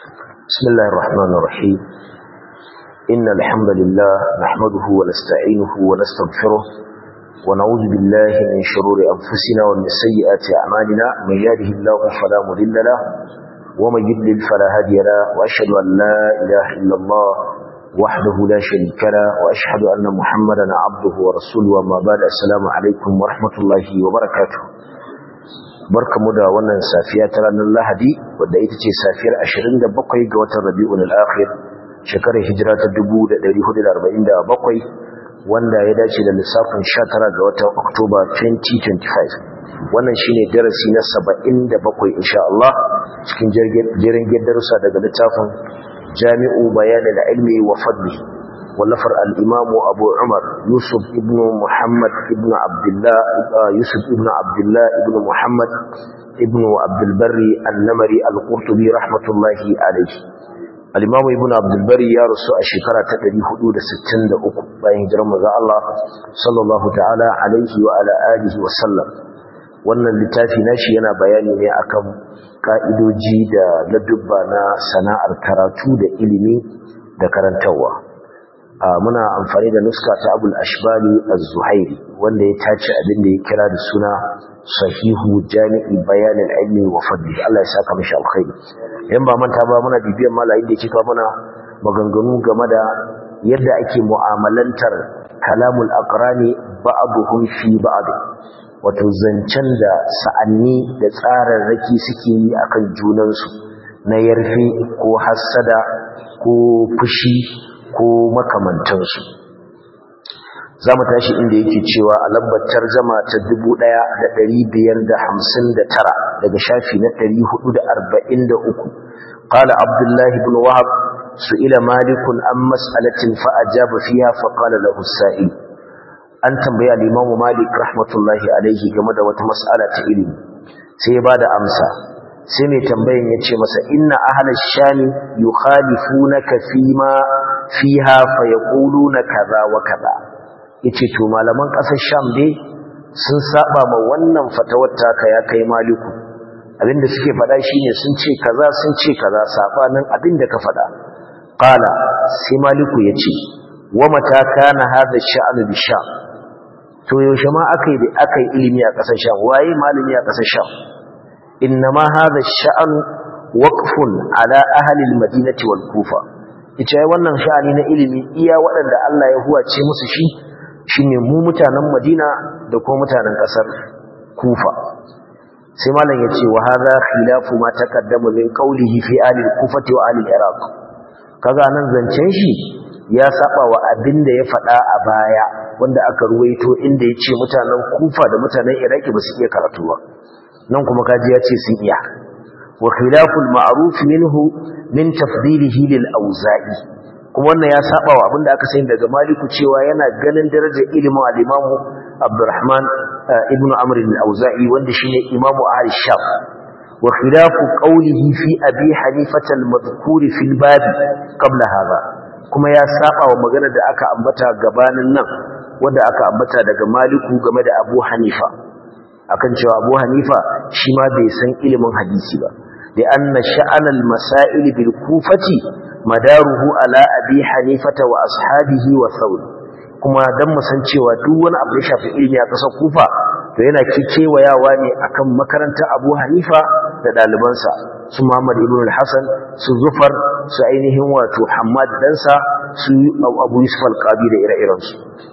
بسم الله الرحمن الرحيم إن الحمد لله نحمده ونستعينه ونستغفره ونعوذ بالله من شرور أنفسنا ومن سيئات أعمالنا من يهده الله فلا مضل له ومن يضلل فلا هادي له وأشهد أن لا إله إلا الله وحده لا شريك له وأشهد أن محمدا عبده ورسوله وما بعد السلام عليكم ورحمة الله وبركاته barkamu da wannan safiya ta ranar Lahadi wadda ita ce safiyar 27 ga watan Rabiul Akhir shekarar hijira ta 1447 wanda ya dace da lissafin 19 ga watan Oktoba 2025 wannan shine darasi na 77 insha Allah cikin jerin darussa daga littafin Jami'u Bayanil Ilmi wa Fadli wallafar al-Imam Abu Umar Yusuf ibn Muhammad ibn Abdullah Yusuf ibn Abdullah ibn Muhammad ibn Abdul Barri An-Namari Al-Qurtubi rahmatullahi alayhi al-Imam Ibn Abdul Barri ya rasu a shekara ta 463 bayan hijirar manzo Allah sallallahu ta'ala alaihi wa ala alihi wa sallam wannan littafi nashi yana bayani ne akan ka'idoji da ladubba na sana'ar karatu da ilimi da karantarwa muna amfani da nuska ta abul ashbali az-zuhairi wanda ya tace abin da ya kira da suna sahihu jami'i bayanin ilmi wa fadli Allah ya saka mishi alkhairi yan ba manta ba muna bibiyar malayin da yake kawo mana maganganu game da yadda ake mu'amalantar kalamul aqrani ba'dhum fi ba'd wato zancen da sa'anni da tsararraki suke yi akan junansu na yarfe ko hassada ko fushi ko makamantansu za mu tashi inda yake cewa a lambar tarjama ta 1559 daga shafi na 443 qala abdullah ibn wahab su'ila malik an mas'alatin fa ajaba fiha fa qala lahu as-sa'il an tambaya al-imam malik rahmatullahi alayhi game da wata mas'ala ta ilimi sai ya bada amsa sai mai tambayin ya ce masa inna ahalar shami yi khalifunaka fima fiha fa ya na kaza wa kaza ya ce to malaman ƙasar sham dai sun saba ma wannan fatawar taka ya kai maliku abinda suke faɗa shine sun ce kaza sun ce kaza sabanin abinda ka faɗa qala sai maliku ya ce wa mata kana hadha sha'nu bi sham to yaushe ma akai akai ilimi a ƙasar sham waye malami a ƙasar sham إنما هذا الشأن وقف على أهل المدينة والكوفة ita wannan sha'ani na ilimi iya waɗanda Allah ya huwace musu shi shine mu mutanen Madina da kuma mutanen ƙasar Kufa sai malam yace wa hadha khilafu ma taqaddama min qawlihi fi ahli al-kufati wa ahli al-iraq kaga nan zancen shi ya saba wa abin da ya faɗa a baya wanda aka ruwaito inda yace mutanen Kufa da mutanen Iraki ba su iya karatu ba nan kuma kaji ya ce sun iya wa khilaful ma'ruf minhu min tafdilihi lil auza'i kuma wannan ya saba wa abinda aka sani daga maliku cewa yana ganin darajar ilimin al-imam Abdurrahman ibn Amr al-Auza'i wanda shine imamu ahli Sham wa khilafu qawlihi fi Abi Hanifa al-madhkur fi al-bab qabla hadha kuma ya saba wa magana da aka ambata gabanin nan wanda aka ambata daga maliku game da Abu Hanifa akan cewa Abu Hanifa shi ma bai san ilimin hadisi ba da anna sha'anal masail bil kufati madaruhu ala abi hanifata wa ashabihi wa thawr kuma dan mu san cewa duk wani abu da shafi ilimi a kasar Kufa to yana kikewayawa ne akan makarantar Abu Hanifa da dalibansa su Muhammad ibn al-Hasan su Zufar su ainihin wato Hammad dansa su Abu Yusuf al-Qabi da ire-irensu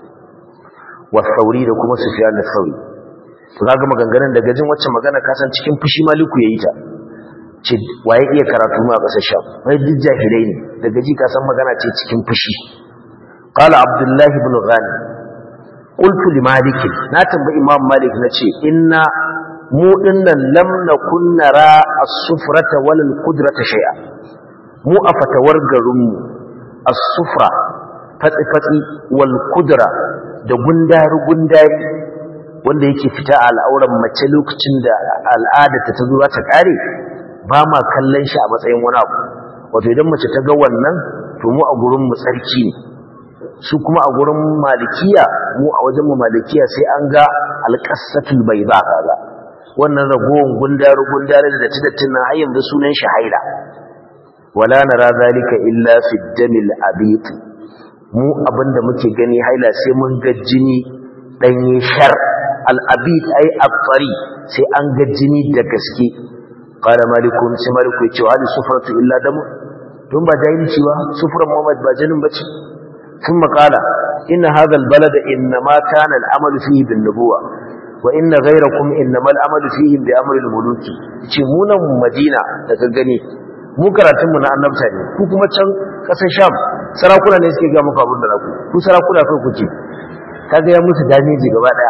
wa Thawri da kuma Sufyan al-Thawri kaga maganganun daga jin wacce magana kasan cikin fushi maliku yayi ta ce waye iya karatu ma kasar sham wai duk jahilai ne daga ji kasan magana ce cikin fushi qala abdullah ibn ghani qultu li malik na tambayi imam malik nace inna mu dinnan lam nakun nara as-sufrata wal qudrata shay'a mu a fatawar garin mu as-sufra fatsi fatsi wal qudra da gundari gundari wanda yake fita a al'auran mace lokacin da al'adarta ta zo ta kare ba ma kallon shi a matsayin wani abu wato idan mace ta ga wannan to mu a gurin mu tsarki ne su kuma a gurin malikiya mu a wajen mu malikiya sai an ga alqasatul bayda kaga wannan ragowar gundaru gundare da datti dattin nan har yanzu sunan shi haila wala nara zalika illa fi damil abit mu abinda muke gani haila sai mun ga jini danye shar al abit ai afari sai an ga jini da gaske qala malikun sai maliku ya ce wa hadi sufratu illa damu tun ba jahilci ba sufran muhammad ba jinin bace ثم قال إن هذا البلد إنما كان العمل فيه بالنبوة وإن غيركم إنما العمل فيه بأمر الملوك تشمونا مدينة تكغني mu karatun mu na annabta ne ku kuma can kasar sham sarakuna ne suke ga muku abin da naku ku sarakuna kai kuke kaga ya musu damiji gaba daya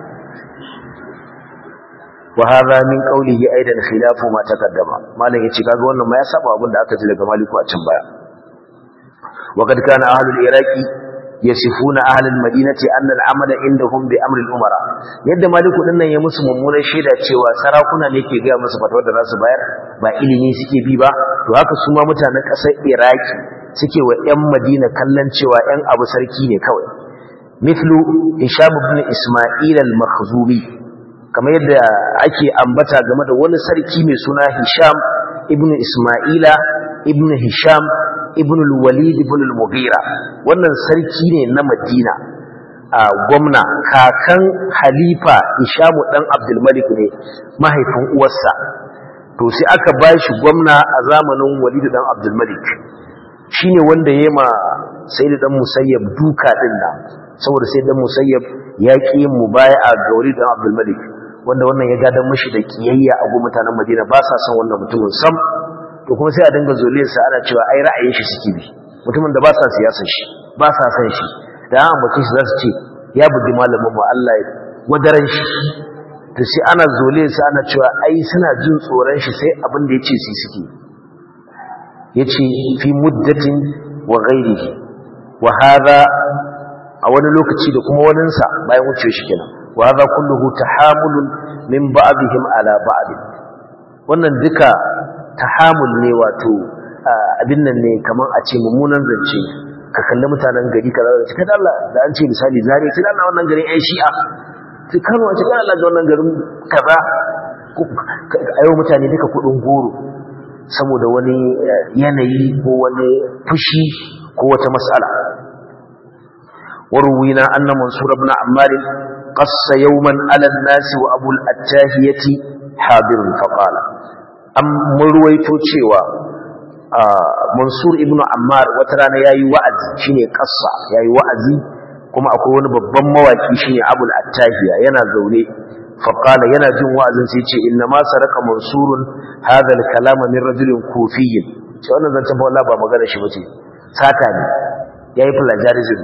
wa hadha min qawlihi aidan khilafu ma taqaddama malam yace kaga wannan ma ya saba abin da aka ji daga maliku a can baya wa kad kana ahlul iraqi yasifuna ahlul madinati anna al-amal indahum bi amri al-umara yadda maliku din nan ya musu mummunar shaida cewa sarakuna ne ke ga musu fatawar da za su bayar ba ilimi suke bi ba to haka su ma mutanen kasar iraki suke wa ƴan madina kallon cewa ƴan abu sarki ne kawai mithlu hisham ibn isma'il al-makhzumi kamar yadda ake ambata game da wani sarki mai suna hisham ibn isma'ila ibn hisham ibn al-walid ibn al-mughira wannan sarki ne na madina a gwamna kakan halifa hishamu dan abdul malik ne mahaifin uwarsa to sai aka bashi gwamna a zamanin walid dan abdul malik shine wanda yema sayyid dan musayyab duka din nan saboda sai dan musayyab ya ki mubaya'a ga walid dan abdul malik wanda wannan ya gadan mishi da kiyayya a gun mutanen madina ba sa son wannan mutumin sam to kuma sai a dinga zoliyarsa ana cewa ai ra'ayin shi suke bi mutumin da ba sa siyasar shi ba sa san shi da an bace shi za su ce ya bugi malamin mu Allah ya wadaran shi to sai ana zoliyarsa ana cewa ai suna jin tsoron shi sai abin da yace su suke yace fi muddatin wa ghairihi wa hadha a wani lokaci da kuma waninsa bayan wuce shi kenan wa hadha kulluhu tahamulun min ba'dihim ala ba'd wannan duka tahamul ne wato abin nan ne kaman a ce mummunan zance ka kalli mutanen gari kaza da cikin Allah da an ce misali zare sai Allah wannan garin ai shi'a sai Kano a cikin Allah da wannan garin kaza ayo mutane duka kudin goro saboda wani yanayi ko wani fushi ko wata mas'ala وروينا أن منصور بن عمار قص يوما على الناس وأبو الأتاهية حاضر فقال an murwaito cewa mansur ibn ammar wata rana yayi wa'azi shine kassa yayi wa'azi kuma akwai wani babban mawaki shine abul attahiya yana zaune faqala yana jin wa'azin sai ce inna ma saraka mansurun hadha al-kalama min rajulin kufiyyin ce wannan zancen fa wallahi ba magana shi bace sata ne yayi plagiarism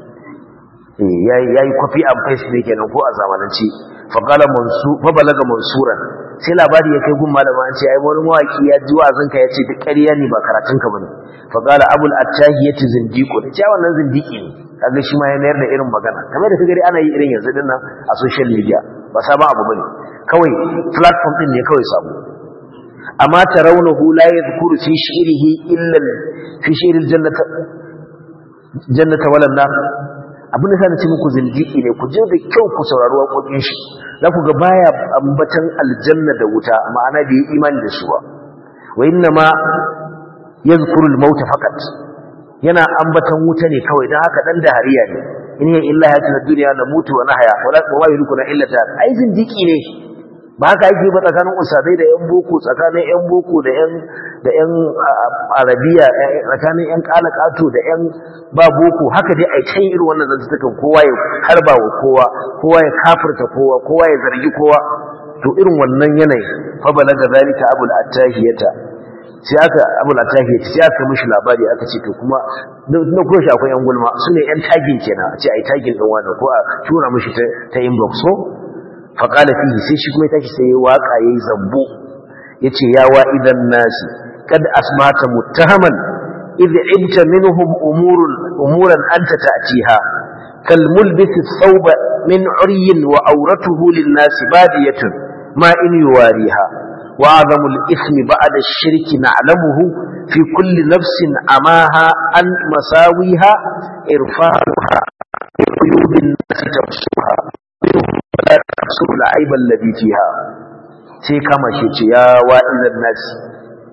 eh yayi yayi copy and paste ne kenan ko a zamanance faqala mansur fa balaga mansuran sai labari ya kai gun malama an ce ai wani mawaki ya ji wa'azinka ya ce duk ƙarya ne ba karatunka bane fa qala abul attahiyati zindiqu da cewa wannan zindiki ne kaga shi ma ya mayar da irin magana kamar da kaga ana yi irin yanzu dinnan a social media ba sabon abu bane kawai platform din ne kawai sabo amma tarawnahu la yadhkuru fi shi'rihi illa fi shi'ril jannata jannata wala nar abin da sa na ce muku zindiki ne ku je da kyau ku saurari waƙoƙin shi za ku ga baya ambatan aljanna da wuta ma'ana da yi imani da su ba wa inna ma yadhkuru al-maut faqat yana ambatan wuta ne kawai dan haka dan da hariya ne in ya illa hayatun dunya na mutu wa nahya wala wa yulkuna illa ta ai zindiki ne ba haka yake ba tsakanin usadai da yan boko tsakanin yan boko da yan da yan arabiya tsakanin yan kalakato da yan ba boko haka dai ai kai irin wannan zantukan kowa ya harba wa kowa kowa ya kafirta kowa kowa ya zargi kowa to irin wannan yanayi fa balaga zalika abul attahiyata sai aka abul attahiyata sai aka mishi labari aka ce to kuma na kuma shi akwai yan gulma sune yan tagin kenan a ce ai tagin din wannan ko a tura mishi ta ta inbox so fa qala fihi sai shi kuma ya tashi sai ya waka yayi zambo yace ya wa idan nasi kad asmata muttahaman idh ibta minhum umurun umuran anta ta'tiha kal mulbis thawba min uryin wa awratuhu lin nasi badiyatun ma in yuwariha وأعظم الإثم بعد الشرك نعلمه في كل نفس أماها عن مساويها إرفاعها عيوب الناس تبصرها ولا تبصر العيب الذي فيها sai kama shi ce ya wa'izan nasi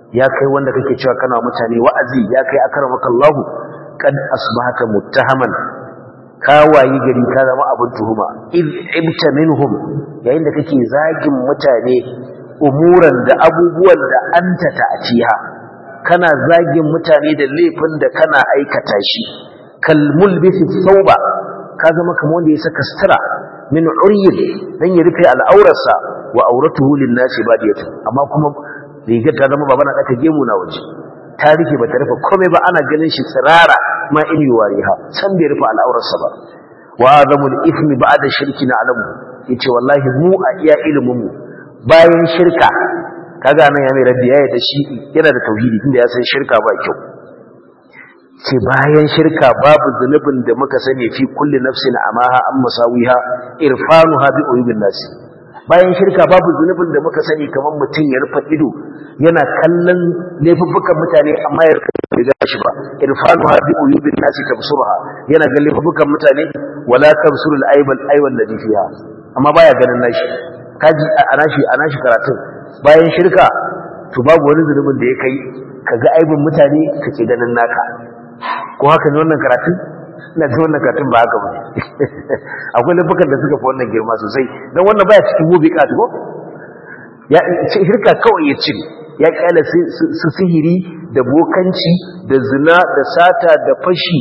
ya kai wanda kake cewa kana mutane wa'azi ya kai akramakallahu kad asbahata muttahaman ka wayi gari ka zama abin tuhuma id ibta minhum yayin da kake zagin mutane umuran da abubuwan da anta ta'tiha kana zagin mutane da laifin da kana aikata shi kal mulbisi thawba ka zama kamar wanda ya saka sutura min uryin dan ya rufe al'aurarsa wa auratuhu lin nasi badiyatu amma kuma rigar ta zama babana daka gemu na waje ta rufe ba ta rufe komai ba ana ganin shi tsirara ma ili wariha san bai rufe al'aurarsa ba wa azamul ithmi ba'da shirki na alamu yace wallahi mu a iya ilimin mu bayan shirka kaga nan ya mai raddi yayi da shi yana da tauhidi tunda ya san shirka ba kyau ce bayan shirka babu zunubin da muka sani fi kulli nafsin amaha an musawiha irfanuha bi uyubin nasi bayan shirka babu zunubin da muka sani kamar mutum ya rufe ido yana kallon laifuffukan mutane amma ya rufe ido da shi ba irfanuha bi uyubin nasi tabsurha yana ga laifuffukan mutane wala tabsurul aibal aibal ladhi fiha amma baya ganin nashi kaji a nashi a nashi karatun bayan shirka to babu wani zunubin da ya kai kaga aibin mutane kake ganin naka ko haka ne wannan karatun ina ji wannan karatun ba haka ba akwai laifukan da suka fi wannan girma sosai don wannan baya cikin mubiqat ko ya ce shirka kawai ya cire ya kyala su sihiri da bokanci da zina da sata da fashi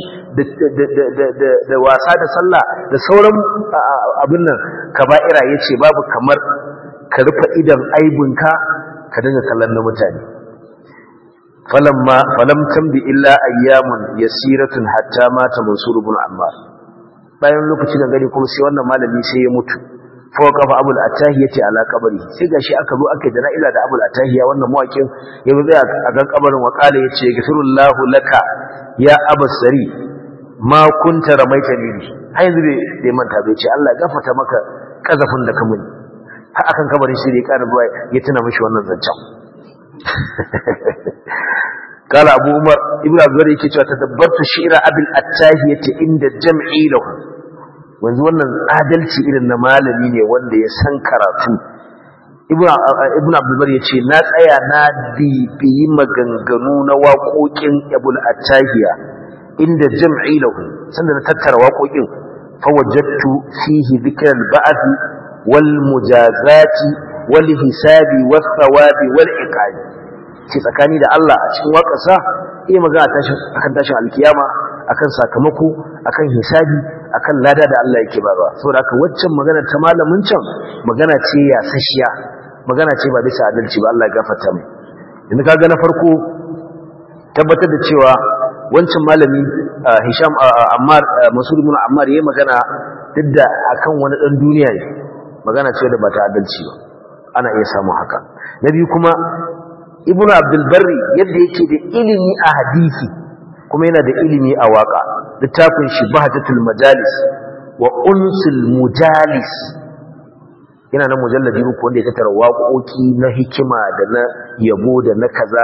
da wasa da sallah da sauran abin nan kaba'ira ya ce babu kamar ka rufe idan aibinka ka dinga kallon na mutane falamma falam tambi illa ayyamun yasiratun hatta mata mansur ibn ammar bayan lokaci da gari kuma sai wannan malami sai ya mutu fa kafa abul atahiyati ala qabri sai gashi aka zo aka jana'iza da abul atahiya wannan mawakin ya zo a gan kabarin wa kala yace gafirullahu laka ya abasari ma kunta ramaita ni har yanzu bai manta bai ce Allah ya gafarta maka kazafin da ka muni har akan kabarin shi ne ya ƙara ya tuna mishi wannan zancen قال أبو عمر ابن عبد البر yake cewa tadabbartu shi'ra abil attahiyati inda jam'i lahu wanzu wannan adalci irin na malami ne wanda ya san karatu ibn ibn abdul bar yace na tsaya na bibiyi maganganu na waƙoƙin abul attahiya inda jam'i lahu sanda na tattara waƙoƙin fa wajadtu fihi dhikra al-ba'th wal mujazati wal hisabi was thawabi wal iqabi ce tsakani da Allah a cikin waƙarsa iya magana akan tashin alkiyama akan sakamako akan hisabi akan lada da Allah yake ba ba saboda haka waccan magana ta malamin can magana ce ya sashiya magana ce ba bisa adalci ba Allah ya gafarta mai yanzu kaga na farko tabbatar da cewa wancan malami Hisham Ammar Masud ibn Ammar yayi magana duk da akan wani dan duniya ne magana ce da ba ta adalci ba ana iya samun haka na biyu kuma ibnu abdul barri yadda yake da ilimi a hadisi kuma yana da ilimi a waka littafin shi bahjatul majalis wa unsul mujalis yana nan mujalladi uku wanda ya tattara waƙoƙi na hikima da na yabo da na kaza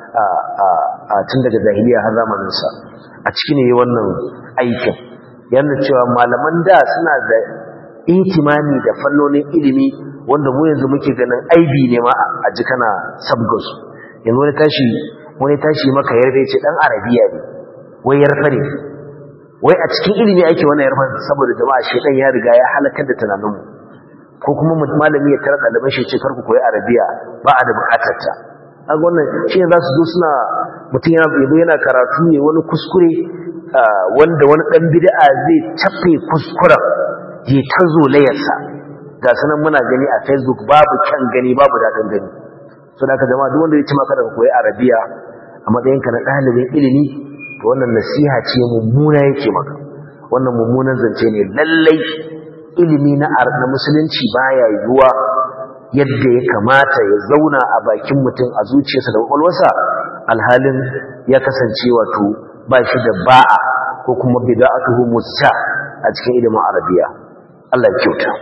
a tun daga jahiliya har zamanin sa a cikin ne wannan aikin yana cewa malaman da suna da ihtimami da fannonin ilimi wanda mu yanzu muke ganin aibi ne ma a ji kana sabgasu yanzu wani tashi wani tashi maka yarda ce dan arabiya ne wai yarfa ne wai a cikin ilimi ake wannan yarfa saboda jama'a shedan ya riga ya halakar da tunaninmu ko kuma malami ya tara ɗaliban shi ce karku koyi arabiya ba a da bukatar ta kaga wannan shi ne za su zo suna mutum yana yabo yana karatu ne wani kuskure wanda wani dan bid'a zai tafe kuskuren je ta zolayarsa ga sanan muna gani a facebook babu kyan gani babu daɗin gani so da ka jama'a duk wanda ya ci maka daga koyi arabiya a matsayinka na ɗalibin ilimi to wannan nasiha ce mummuna yake maka wannan mummunan zance ne lallai ilimi na na musulunci baya yiwuwa yadda ya kamata ya zauna a bakin mutum a zuciyarsa da kwakwalwarsa alhalin ya kasance wato ba shi da ba'a ko kuma bida'atuhu musa a cikin ilimin arabiya Allah ya kyauta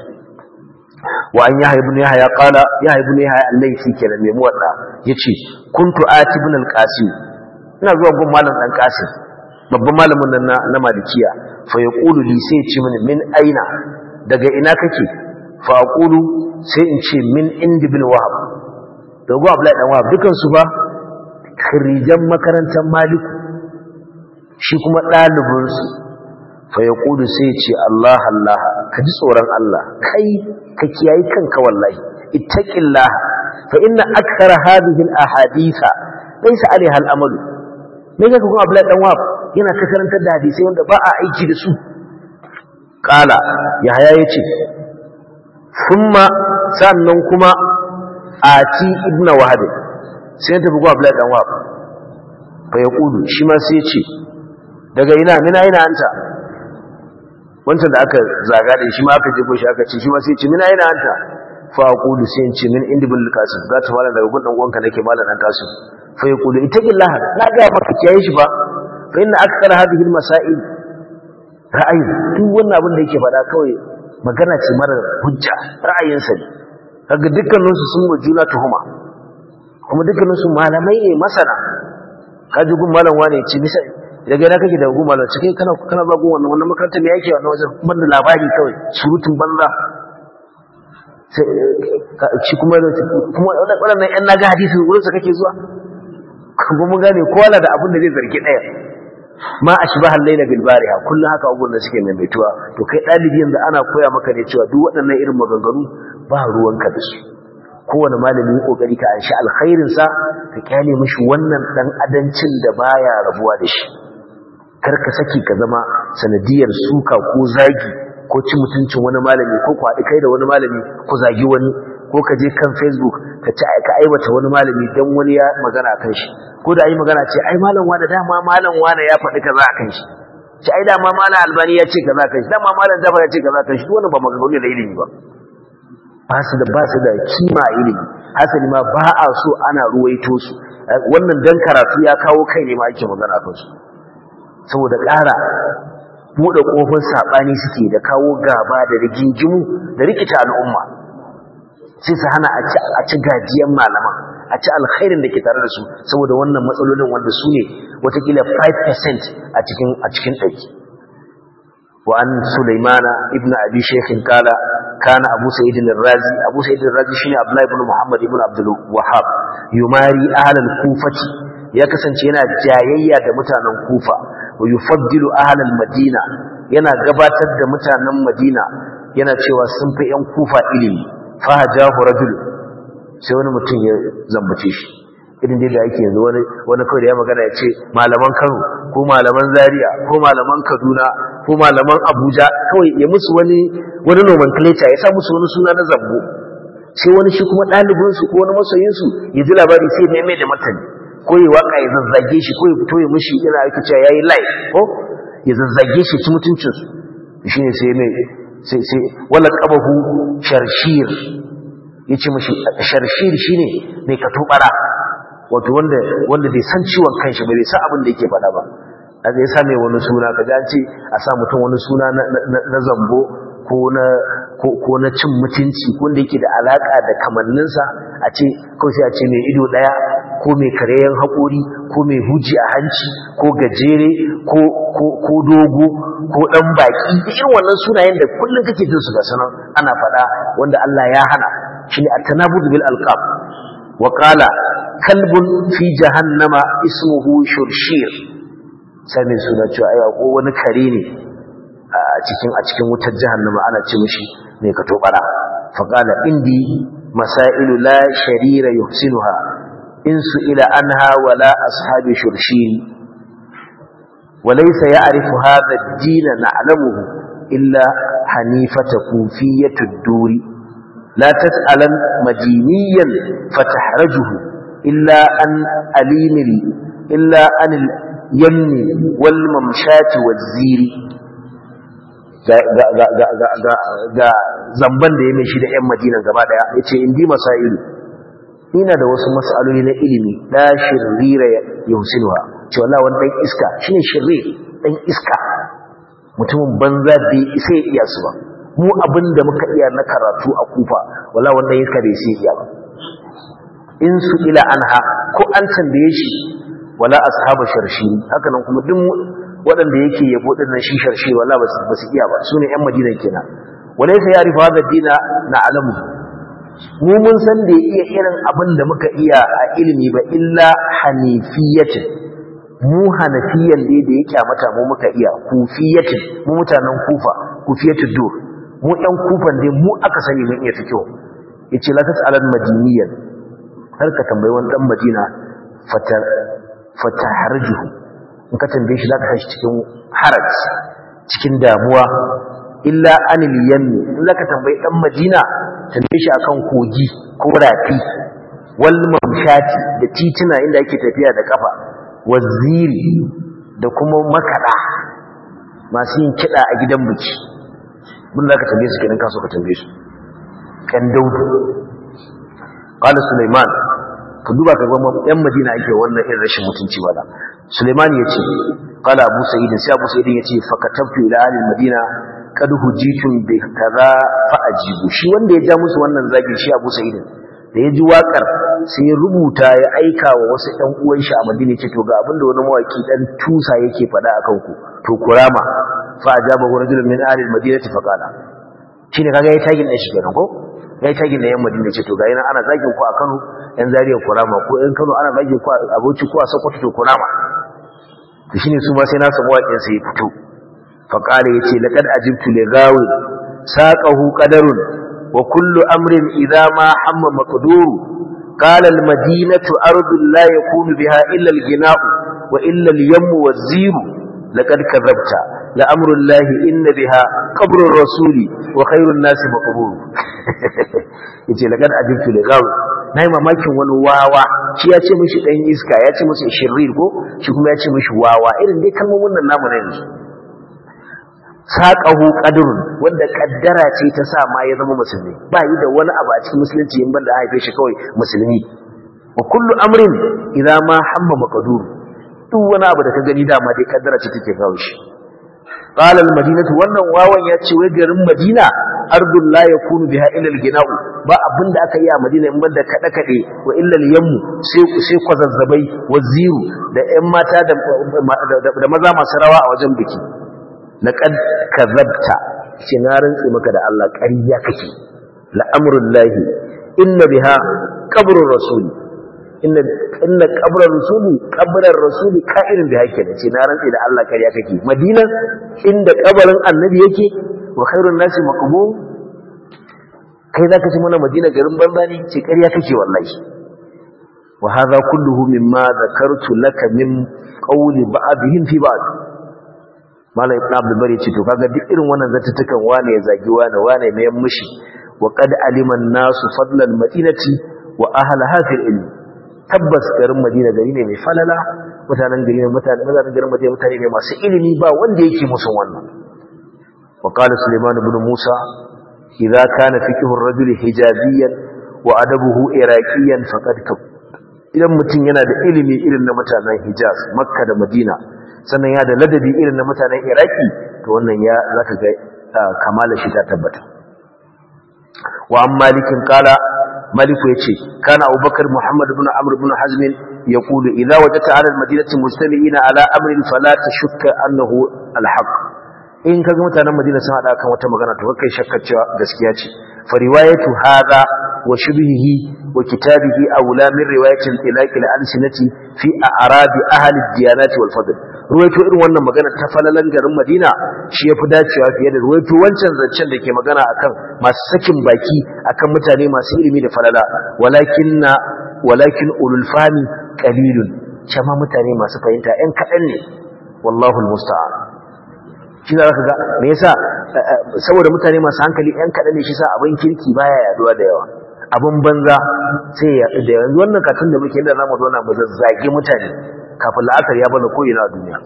wa an yahya ibn yahya qala yahya ibn yahya al-laythi kenan mai muwadda yace kuntu ati ibn al-qasim ina zuwa gun malam dan qasim babban malamin nan na malikiya fa yaqulu li sai ce mini min aina daga ina kake fa aqulu sai in ce min indi bil wahab dogo abdullahi dan wahab dukan su ba khirijan makarantar maliku shi kuma ɗalibinsu fa ya ƙudu sai ce Allah Allah ka ji tsoron Allah kai ka kiyayi kanka wallahi ittaqillah fa inna akthara hadhihi al-ahaditha laysa alaiha al-amal me kake kuma Abdullahi dan Wahab yana ta karantar da hadisi wanda ba a aiki da su qala yahaya yace thumma sannan kuma ati ibnu wahab sai ta bugu Abdullahi dan Wahab fa ya ƙudu shi ma sai ya ce daga ina mina ina anta wancan da aka zaga da shi ma aka jefo shi aka ce shi ma sai ce mina ina anta fa aqulu sai in ce min indi bil qasim za ta mala daga gun dan uwanka nake mala dan qasim fa yaqulu ittaqillah na ga maka kiyaye shi ba fa inna akthar hadhihi al masail ra'ayi duk wannan abin da yake faɗa kawai magana ce mara hujja ra'ayinsa ne kaga dukkaninsu sun wa juna tuhuma kuma dukkaninsu malamai ne masana kaji gun malam wane ce bisa daga yana kake da gun malam ce kai kana kana ba gun wannan wannan makarantar me yake wannan wajen banda labari kawai surutun banza shi kuma kuma waɗannan ƴan naga hadisi wurin sa kake zuwa kuma mun gane kowa na da abin da zai zargi ɗaya ma ashbaha al-layla bil bariha kullun haka abubuwan da suke maimaituwa to kai dalibi yanzu ana koya maka ne cewa duk waɗannan irin maganganu ba ruwanka da su kowane malami yi kokari ka anshi alkhairin sa ka kyale mishi wannan dan adancin da baya rabuwa da shi kar ka saki ka zama sanadiyar suka ko zagi ko ci mutuncin wani malami ko ku haɗu kai da wani malami ku zagi wani ko ka je kan facebook ka ci ka aibata wani malami dan wani ya magana kan shi ko da ayi magana ce ai malam wani dama malam wani ya faɗi kaza kan shi ci ai dama malam albani ya ce kaza kan shi dama malam jafar ya ce kaza kan shi duk wannan ba maganganu da ilimi ba ba su da ba su da kima a ilimi hasali ma ba a so ana ruwaito su wannan dan karatu ya kawo kai ne ma ake magana kan su saboda ƙara buɗe ƙofar saɓani suke da kawo gaba da rigingimu da rikita al'umma sai su hana a ci gajiyan malaman a ci alkhairin da ke tare da su saboda wannan matsalolin wanda su ne watakila 5% a cikin a cikin ɗaki وعن سليمان ابن أبي شيخ قال كان أبو سعيد الرازي أبو سعيد الرازي شنو عبد الله بن محمد بن عبد الوهاب يماري أهل الكوفة ya kasance yana jayayya da mutanen Kufa wa yufaddilu ahlal Madina yana gabatar da mutanen Madina yana cewa sun fi ƴan Kufa ilimi fa hajahu rajul sai wani mutum ya zambace shi irin dai da yake yanzu wani wani kawai da ya magana ya ce malaman Kano ko malaman Zaria ko malaman Kaduna ko malaman Abuja kawai ya musu wani wani nomenclature ya sa musu wani suna na zambo sai wani shi kuma ɗalibinsu ko wani masoyinsu ya ji labari sai ya mai da martani ko ya waka ya zazzage shi ko ya fito ya mishi yana aiki cewa yayi live ko ya zazzage shi ci mutuncin su shine sai mai sai sai wala qabahu sharshir yace mishi sharshir shine mai katubara wato wanda wanda bai san ciwon kanshi ba bai san abin da yake faɗa ba kaga ya sa mai wani suna kaga an ce a sa mutum wani suna na zambo ko na ko na cin mutunci wanda yake da alaka da kamanninsa a ce kawai sai a ce mai ido daya ko mai kareyen haƙori ko mai huji a hanci ko gajere ko ko dogo ko dan baki da irin wannan sunayen da kullun kake jin su ga sanan ana faɗa wanda Allah ya hana shine at-tanabud bil alqab wa qala kalbun fi jahannama ismuhu shurshir sai mai suna cewa ai ko wani kare ne a cikin a cikin wutar jahannama ana ce mishi mai kato bara fa qala indi masailu la sharira yuhsinuha in su'ila anha wala ashabi shurshiri وليس يعرف هذا الدين نعلمه إلا حنيفة كوفية الدور لا تسألا مدينيا فتحرجه إلا أن أليم إلا أن اليمن والممشات والزير ga zamban da ya mai shi da 'yan madina gaba daya ya ce indi masailu ina da wasu mas'aloli na ilimi la shirira yusinuha ce wallahi wani dan iska shine shirri dan iska mutumin banza bai isa ya iya su ba mu abinda muka iya na karatu a kufa wallahi wani dan iska bai isa iya ba in su ila anha ko an tambaye shi wala ashabu sharshi haka nan kuma duk waɗanda yake yabo din nan shi sharshi wallahi ba su iya ba sune yan madina kenan walaysa ya'rifu hadha dina na'lamu mu mun san da iya irin abin da muka iya a ilimi ba illa hanifiyatin mu hanafiyan da da ya kyamata mu muka iya kufiyatin mu mutanen kufa kufiyatul dur mu ɗan kufan dai mu aka sani mun iya fikihu yace la tas'alan madiniyan har ka tambayi wani dan madina fatar fataharjuhu in ka tambaye shi zaka shi cikin haraj cikin damuwa illa anil yammi in zaka tambayi dan madina tambaye shi akan kogi ko rafi wal mamshati da tituna inda ake tafiya da kafa waziri da kuma makada masu yin kida a gidan biki mun zaka tambaye su kenan kaso ka tambaye su kan daudu qala sulaiman ka duba ka ga yan madina ake wannan irin rashin mutunci wala sulaiman yace qala abu sa'id sai abu sa'id yace fa katabtu ila ahli madina kad hujitun bi kaza fa ajibu shi wanda ya ja musu wannan zagi shi abu sa'id da ya ji wakar sai ya rubuta ya aika wa wasu ɗan uwan shi a madina ce to ga abinda wani mawaki dan tusa yake faɗa akan ku to kurama fa ajaba rajulun min ahli almadinati fa qala shine kaga yayi tagin din shi kenan ko yayi tagin da yan madina ce to ga yana ana zagin ku a Kano yan Zaria kurama ko yan Kano ana zagin ku a Bauchi ko a Sokoto to kurama to shine su ma sai na samu waƙin sai ya fito fa qala yace laqad ajibtu li gawi saqahu qadarun wa kullu amrin idha ma hamma maqduru qala al madinatu ardu la yakunu biha illa al gina'u wa illa al yammu waz ziru laqad kadhabta la amru llahi inna biha qabru rasuli wa khairun nasi maqbur yace laqad ajibtu li gawi nayi mamakin wani wawa shi ya ce mishi dan iska ya ce masa shirrir ko shi kuma ya ce mishi wawa irin dai kalmomin nan namu ne yanzu saƙahu ƙadurun wanda ƙaddara ce ta sa ma ya zama musulmi ba yi da wani abu a cikin musulunci in banda haife shi kawai musulmi wa kullu amrin idan ma hamma maqdur duk wani abu da ka gani dama dai ƙaddara ce take kawo shi qala al madinatu wannan wawan ya ce wai garin madina ardul la yakunu biha illa al gina'u ba abinda aka yi a madina in banda kada kade wa illa al yammu sai sai kwazazzabai waziru da ƴan mata da da maza masu rawa a wajen biki laqad kadzabta shi na rantsi maka da Allah ƙarya kake la'amrul lahi inna biha qabrur rasul inna inna qabrar rasul qabrar rasul ka'irin biha kenan ce na rantsi da Allah ƙarya kake madina inda kabarin annabi yake wa khairun nasi maqbul kai zaka ci mana madina garin banza ne ce ƙarya kake wallahi wa hadha kulluhu mimma dhakartu laka min qawli ba'dihim fi ba'd malam ibn abdul bari ce to kaga duk irin wannan zattukan wane ya zagi wane wane mai mushi wa qad alima an-nasu fadla al-madinati wa ahlaha fil ilm tabbas garin madina gari ne mai falala mutanen gari ne mutanen mutanen garin madina mutane ne masu ilimi ba wanda yake musun wannan wa qala sulaiman ibn musa idza kana fiqhu ar-rajuli hijabiyan wa adabuhu iraqiyan faqad kab idan mutum yana da ilimi irin na mutanen hijaz makka da madina sannan ya da ladabi irin na mutanen iraki to wannan ya zaka ga kamala shi ta tabbata wa an malikin kala maliku yace kana abubakar muhammad ibn amr ibn hazm yaqulu idza wajadta ala almadinati mustami'ina ala amrin fala tashukka annahu alhaq in kaga mutanen madina sun hada kan wata magana to kai shakkar cewa gaskiya ce fa riwayatu hadha wa shubhihi wa kitabihi awla min riwayatil ilaqi al-alsinati fi a'rab ahli ad-diyanati wal fadl ruwaito irin wannan magana ta falalan garin Madina shi yafi dacewa fiye da ruwaito wancan zancen da ke magana akan masu sakin baki akan mutane masu ilimi da falala walakinna walakin ulul fami qalilun kama mutane masu fahimta ɗan kaɗan ne wallahu almusta'an shi za ka ga me yasa saboda mutane masu hankali ɗan kaɗan ne shi sa abin kirki baya yaduwa da yawa abin banza sai ya yaɗu da yanzu wannan katun da muke da zamu zauna mu zazzage mutane kafin la'asar ya bada ko'ina a duniya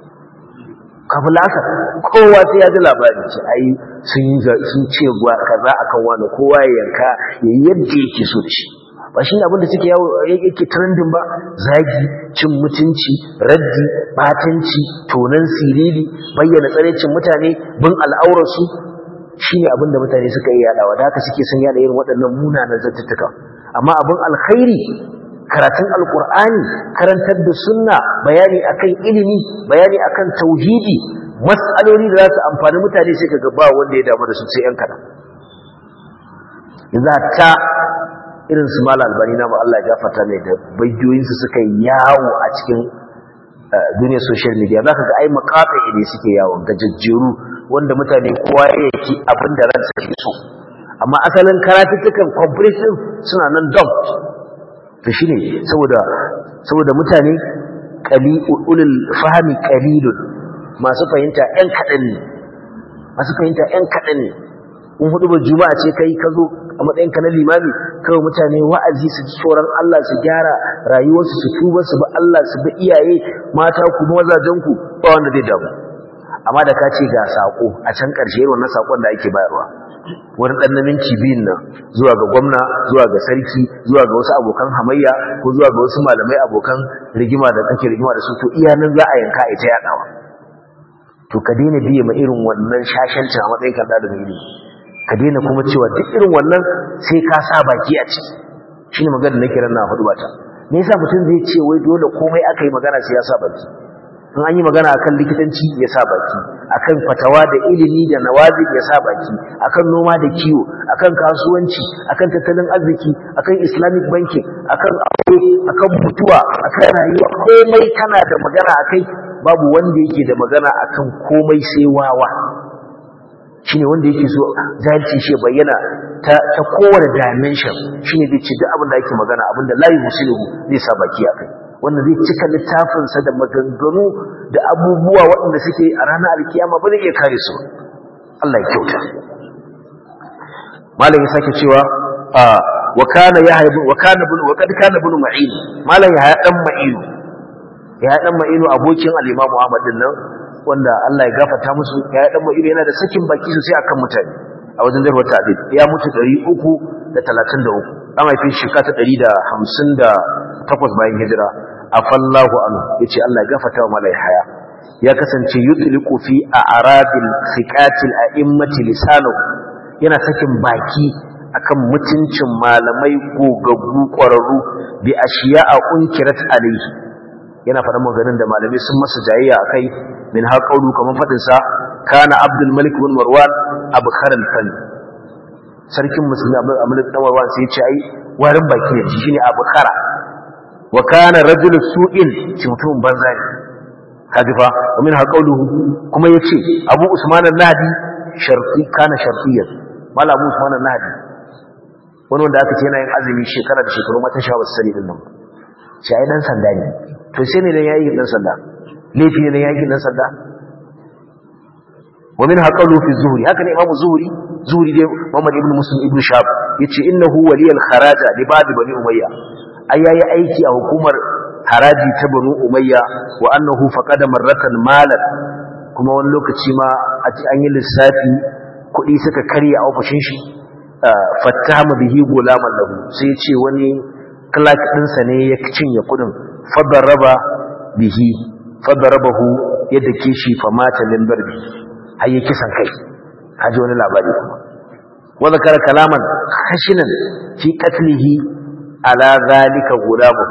kafin la'asar kowa sai ya ji labari ce ai sun yi sun ce kaza akan wani kowa ya yanka ya yi yadda yake so da shi ba shi ne abinda suke yawo yake trending ba zagi cin mutunci raddi batanci tonan siriri bayyana tsarecin mutane bin al'aurarsu shi ne abinda mutane suka yi yadawa da haka suke son yada irin waɗannan munanan zartattuka amma abin alkhairi karatun alkur'ani karantar da sunna bayani akan ilimi bayani akan tauhidi mas'aloli da za su amfani mutane sai kaga ba wanda ya damu da su sai yan kadan yanzu ta irin su mala albani na Allah ya gafarta mai da bayyoyinsu suka yawo a cikin duniyar social media za ka ga ai makaɗa ne suke yawon gajajjeru wanda mutane kowa ya yaki abin da ransa ke so amma asalin karatuttukan comprehensive suna nan dumped to shine saboda saboda mutane qali ulul fahmi qalilun masu fahimta ɗan kaɗan ne masu fahimta ɗan kaɗan ne in hudu ba juma'a ce kai ka zo a matsayin ka na limami kawai mutane wa'azi su ji tsoron Allah su gyara rayuwarsu su tuba su bi Allah su bi iyaye mata ku mazajen ku ba wanda zai damu amma da ka ce ga sako a can ƙarshe wannan sakon da ake bayarwa wani ɗan naminci biyun nan zuwa ga gwamna zuwa ga sarki zuwa ga wasu abokan hamayya ko zuwa ga wasu malamai abokan rigima da kake rigima da su to iya nan za a yanka ita yaɗawa to ka daina biye ma irin wannan shashancin a matsayin kan da ilimi ka daina kuma cewa duk irin wannan sai ka sa baki a ciki shine magana nake ran na hudu bata me yasa mutum zai ce wai dole komai aka yi magana sai ya sa baki in an yi magana akan likitanci ya sa baki akan fatawa da ilimi da nawazi ya sa baki akan noma da kiwo akan kasuwanci akan tattalin arziki akan islamic banking akan aure akan mutuwa akan rayuwa komai kana da magana akai babu wanda yake da magana akan komai sai wawa shine wanda yake so zalci shi bayyana ta ta kowane dimension shine zai ce duk abin da ake magana abin da layi muslimu zai sa baki akai wanda zai cika littafinsa da maganganu da abubuwa waɗanda suke a ranar alkiyama ba zai iya kare su Allah ya kyauta malam ya sake cewa wa kana yahya wa kana bin wa kad kana bin ma'in malam ya dan ma'inu ya dan ma'inu abokin al-imam Ahmad din nan wanda Allah ya gafarta musu ya dan ma'inu yana da sakin baki sosai akan mutane a wajen darwa ta'did ya mutu 333 an haife shi ka ta 158 bayan hijira afallahu anhu yace Allah ya gafarta wa malai haya ya kasance yutliqu fi a'rabil thiqatil a'immati lisanu yana sakin baki akan mutuncin malamai gogaggu ƙwararru bi ashiya'a unkirat alayhi yana faɗa maganin da malamai sun masa jayayya akai min ha qawlu kaman fadin sa kana abdul malik bin marwan abkhar al-fan sarkin musulmi abdul malik bin marwan sai ya ce ai warin baki ne shine abkhara wa kana rajul su'in shi mutumin banza ne kaji fa min ha qawluhu kuma yace abu usman an-nahdi sharti kana shartiyan mala abu usman an-nahdi wani wanda aka ce yana yin azumi shekara da shekaru mata sha wasu sani din nan shi ai dan sanda ne to sai ne dan yayi dan sanda laifi ne dan yayi dan sanda wa min haqalu fi zuhri haka ne imamu zuhri zuhri dai muhammad ibn muslim ibn shab yace innahu waliyal kharaja li ba'd bani umayya ai yayi aiki a hukumar haraji ta banu umayya wa annahu faqada marratan malan kuma wani lokaci ma an yi lissafi kuɗi suka karya a ofishin shi fattama bihi gulaman lahu sai ya ce wani clark ɗinsa ne ya cinye kuɗin fadaraba bihi fadarabahu ya dake shi famata min barbi har ya kisan kai haji wani labari kuma wa zakara kalaman khashinan fi qatlihi ala zalika gulamu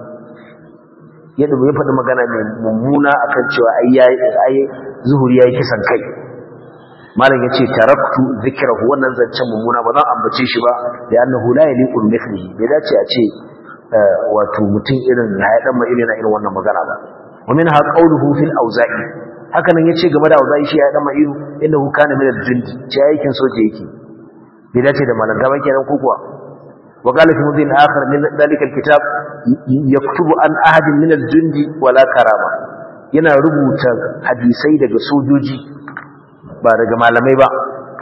ya dubo ya faɗi magana mai mummuna akan cewa ai zuhuri yayi kisan kai malam yace taraktu zikrahu wannan zancen mummuna ba zan ambace shi ba da annahu la yaliqu mithlihi bai dace a ce wato mutum irin ya dan mai irin irin wannan magana ba wa minha qawluhu fil awza'i haka nan yace game da awza'i shi ya dan mai irin innahu kana min al-jund ce aikin soje yake bai dace da malanga ba kenan ko kuwa wa qala fi mudin akhar min dalika al-kitab yaktubu an ahadin min al-jundi wala karama yana rubuta hadisai daga sojoji ba daga malamai ba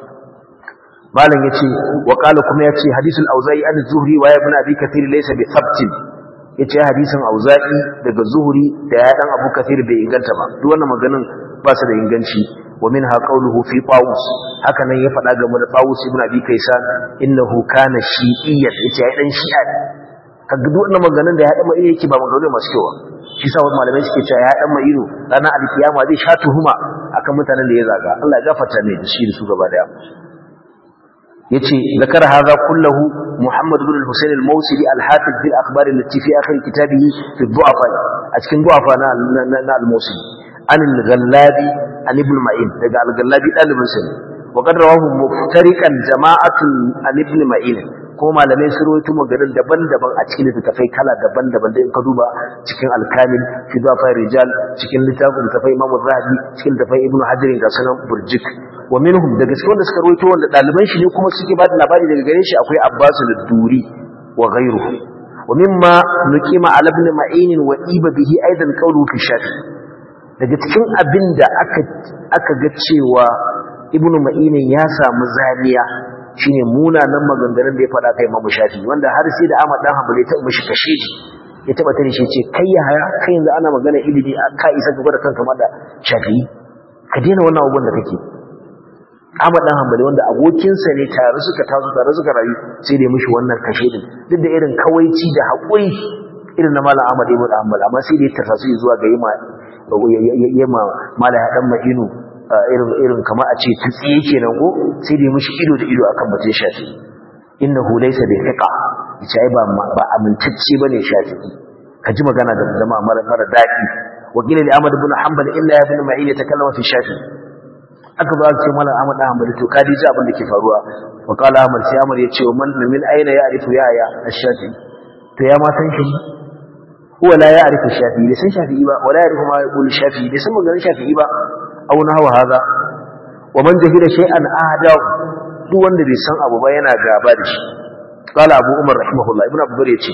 malam yace wa qala kuma yace hadisul auza'i an zuhri wa ibn abi kathir laysa bi thabtin yace hadisin auza'i daga zuhri da ya dan abu kathir bai inganta ba duk wannan maganin ba su da inganci wa minha qawluhu fi tawus haka nan ya faɗa game da tawus ibn abi kaisan innahu kana shi'iyyan yace ai dan shi'a kaga duk wannan maganin da ya dan mai yake ba maganin masu kyau shi sa wasu malamai suke cewa ya dan mai ido ranar alkiyama zai sha tuhuma akan mutanen da ya zaga Allah ya gafarta mai da shi da su gaba daya yace zakara hadha kullahu Muhammad ibn al-Husayn al-Mawsili al-Hafiz bil akhbar allati fi akhir kitabihi fi du'afa a cikin du'afa na na al-Mawsili an al-Ghallabi an ibn Ma'in daga al-Ghallabi dalibin sa wa qad rawahu muftariqan jama'atun an ibn ma'in ko malamai sun rawaito maganar daban-daban a cikin littafai kala daban-daban da in ka duba cikin al-kamil fi dhafa rijal cikin littafin littafai imam az-zahabi cikin littafai ibn hajar ga sanan burjik wa minhum daga cikin wanda suka rawaito wanda daliban shi ne kuma suke ba da labari daga gare shi akwai abbas al-duri wa ghayruhu wa mimma nuqima ala ibn ma'in wa iba bihi aidan qawlu fi shafi daga cikin abin da aka aka ga cewa ibn ma'in ya samu zaniya shine munanan maganganun da ya faɗa kai Imam Shafi wanda har sai da Ahmad dan Hanbali ta mishi kashe shi ya taba tare shi ce kai ya haya kai yanzu ana magana ilimi ka isa gaba da kanka ma da Shafi ka daina wannan abubuwan da kake Ahmad dan Hanbali wanda abokinsa ne tare suka taso tare suka rayu sai da mishi wannan kashe din duk da irin kawaici da haƙuri irin na Malam Ahmad ibn Hanbal amma sai da ya tarsasu zuwa ga yima yima Malam dan Madinu irin irin kamar a ce tsiye kenan ko sai da mishi ido da ido akan batun shafi innahu laysa bi thiqa yace ai ba ba amintacce bane shafi ka ji magana da jama'a mara mara dadi wakil da Ahmad ibn Hanbal illa ibn Ma'in ya takallama fi shafi aka ba ce mallam Ahmad ibn Hanbal to kadi ji abin da ke faruwa wa qala Ahmad sai Ahmad ya ce man min aina ya arifu ya ya ash-shafi to ya ma san shi huwa la ya arifu shafi bai san shafi ba wala ya arifu ma yaqulu shafi bai san maganar shafi ba aw nahwa hadha wa man jahila shay'an ahdahu duk wanda bai san abu ba yana gaba da shi qala abu umar rahimahullah ibnu abdur yace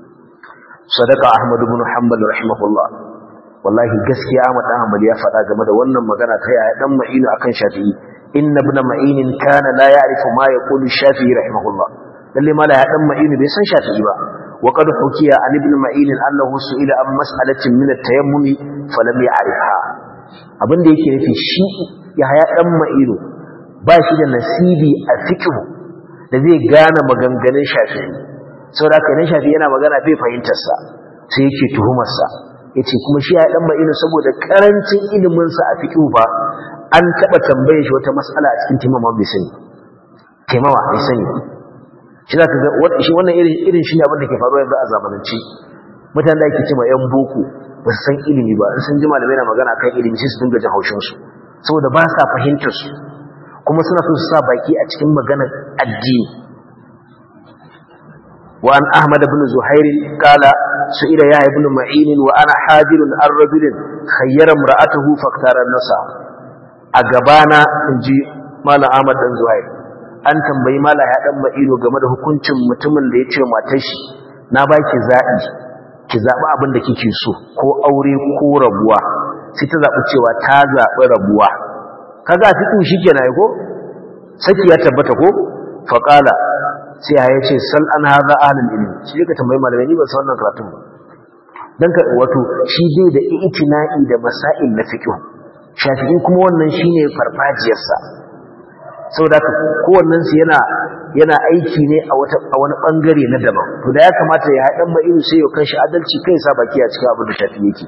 sadaqa ahmad ibn hanbal rahimahullah wallahi gaskiya ahmad dan hanbal ya faɗa game da wannan magana ta yaya dan ma'inu akan shafi'i inna ibn ma'in kana la ya'rifu ma yaqulu shafi'i rahimahullah lalle ma la ya dan ma'inu bai san shafi'i ba wa qad hukiya an ibn ma'in annahu su'ila an mas'alatin min at-tayammum falam ya'rifha abin da yake nufi shi ya haya ɗan ma'iru ba shi da nasibi a fikihu da zai gane maganganun shafi sau da aka yi shafi yana magana bai fahimtarsa sai yake tuhumarsa ya ce kuma shi ya ɗan ma'iru saboda ƙarancin iliminsa a fikihu ba an taɓa tambaye shi wata matsala a cikin timama bai sani taimawa bai sani shi za ka ga shi wannan irin shi ne abin da ke faruwa yanzu a zamanance mutane da ake ce ma 'yan boko ba su san ilimi ba sun ji malamai na magana kan ilimi sai su dinga jin haushinsu saboda ba sa fahimtar su kuma suna so su sa baki a cikin maganar addini wa an ahmad ibn zuhair qala su'ila ya ibn ma'in wa ana hadirun ar rajulin khayyara imra'atuhu faktara nasa a gabana inji malam ahmad dan zuhair an tambayi malam ya dan ma'ino game da hukuncin mutumin da ya ce matar shi na baki zabi ki zaɓi abin da kike so ko aure ko rabuwa sai ta zaɓi cewa ta zaɓi rabuwa kaga a cikin shi kenan ko saki ya tabbata ko faƙala sai ya ce sal an haza ahlul ilmi shi ka tambayi malamai ni ba san wannan karatun ba dan ka wato shi dai da itina'i da masail na fiqh shafi'i kuma wannan shine farfajiyarsa saboda haka kowannen su yana yana aiki ne a wata a wani bangare na daban to da ya kamata ya haɗan ba irin sai ya kanshi adalci kai sa baki a cikin abin da shafi yake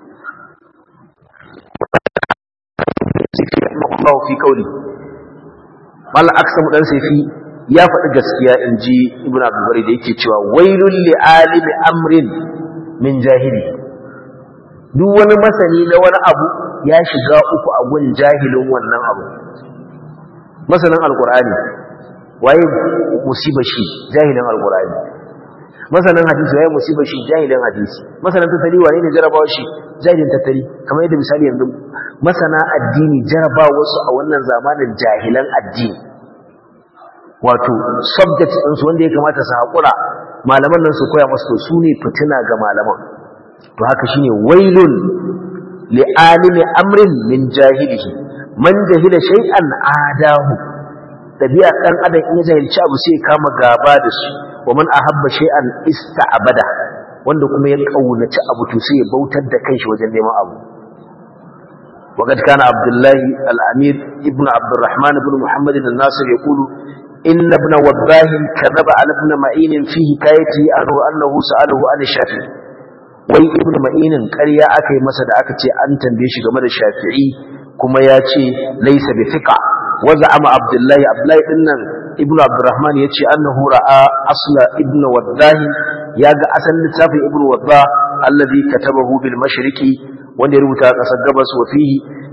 Allah fi kauli mal aksamu dan sayfi ya faɗi gaskiya inji ibnu abdul bari da yake cewa wailul li alimi amrin min jahili duk wani masani na wani abu ya shiga uku a gun jahilin wannan abu masanin alqur'ani waye musibar shi jahilin alqur'ani masanin hadisi waye musibar shi jahilin hadisi masanin tattali wane ne jarabawa shi jahilin tattali kamar yadda misali yanzu masana addini jarabawa su a wannan zamanin jahilan addini wato subjects din su wanda ya kamata su hakura malaman nan su koya masu su ne fitina ga malaman to haka shine wailun li alimi amrin min jahilihi man jahila shay'an adahu tabi'a dan adam in ya jahilci abu sai kama gaba da su wa man ahabba shay'an ista'bada wanda kuma ya kaunaci abu to sai ya bautar da kanshi wajen neman abu وقد كان عبد الله الأمير ابن عبد الرحمن بن محمد الناصر يقول إن ابن وباه كذب على ابن معين في حكايته عنه أنه سأله عن الشافعي wai ibnu ma'inin ƙarya aka yi masa da aka ce an tambaye shi game da shafi'i kuma ya ce laisa bi fiqa wa za'ama abdullahi abdullahi din nan ibnu abdurrahman ya ce annahu ra'a asla ibnu waddah ya ga asalin littafin ibnu waddah alladhi katabahu bil mashriqi wanda ya rubuta a ƙasar gabas wa fihi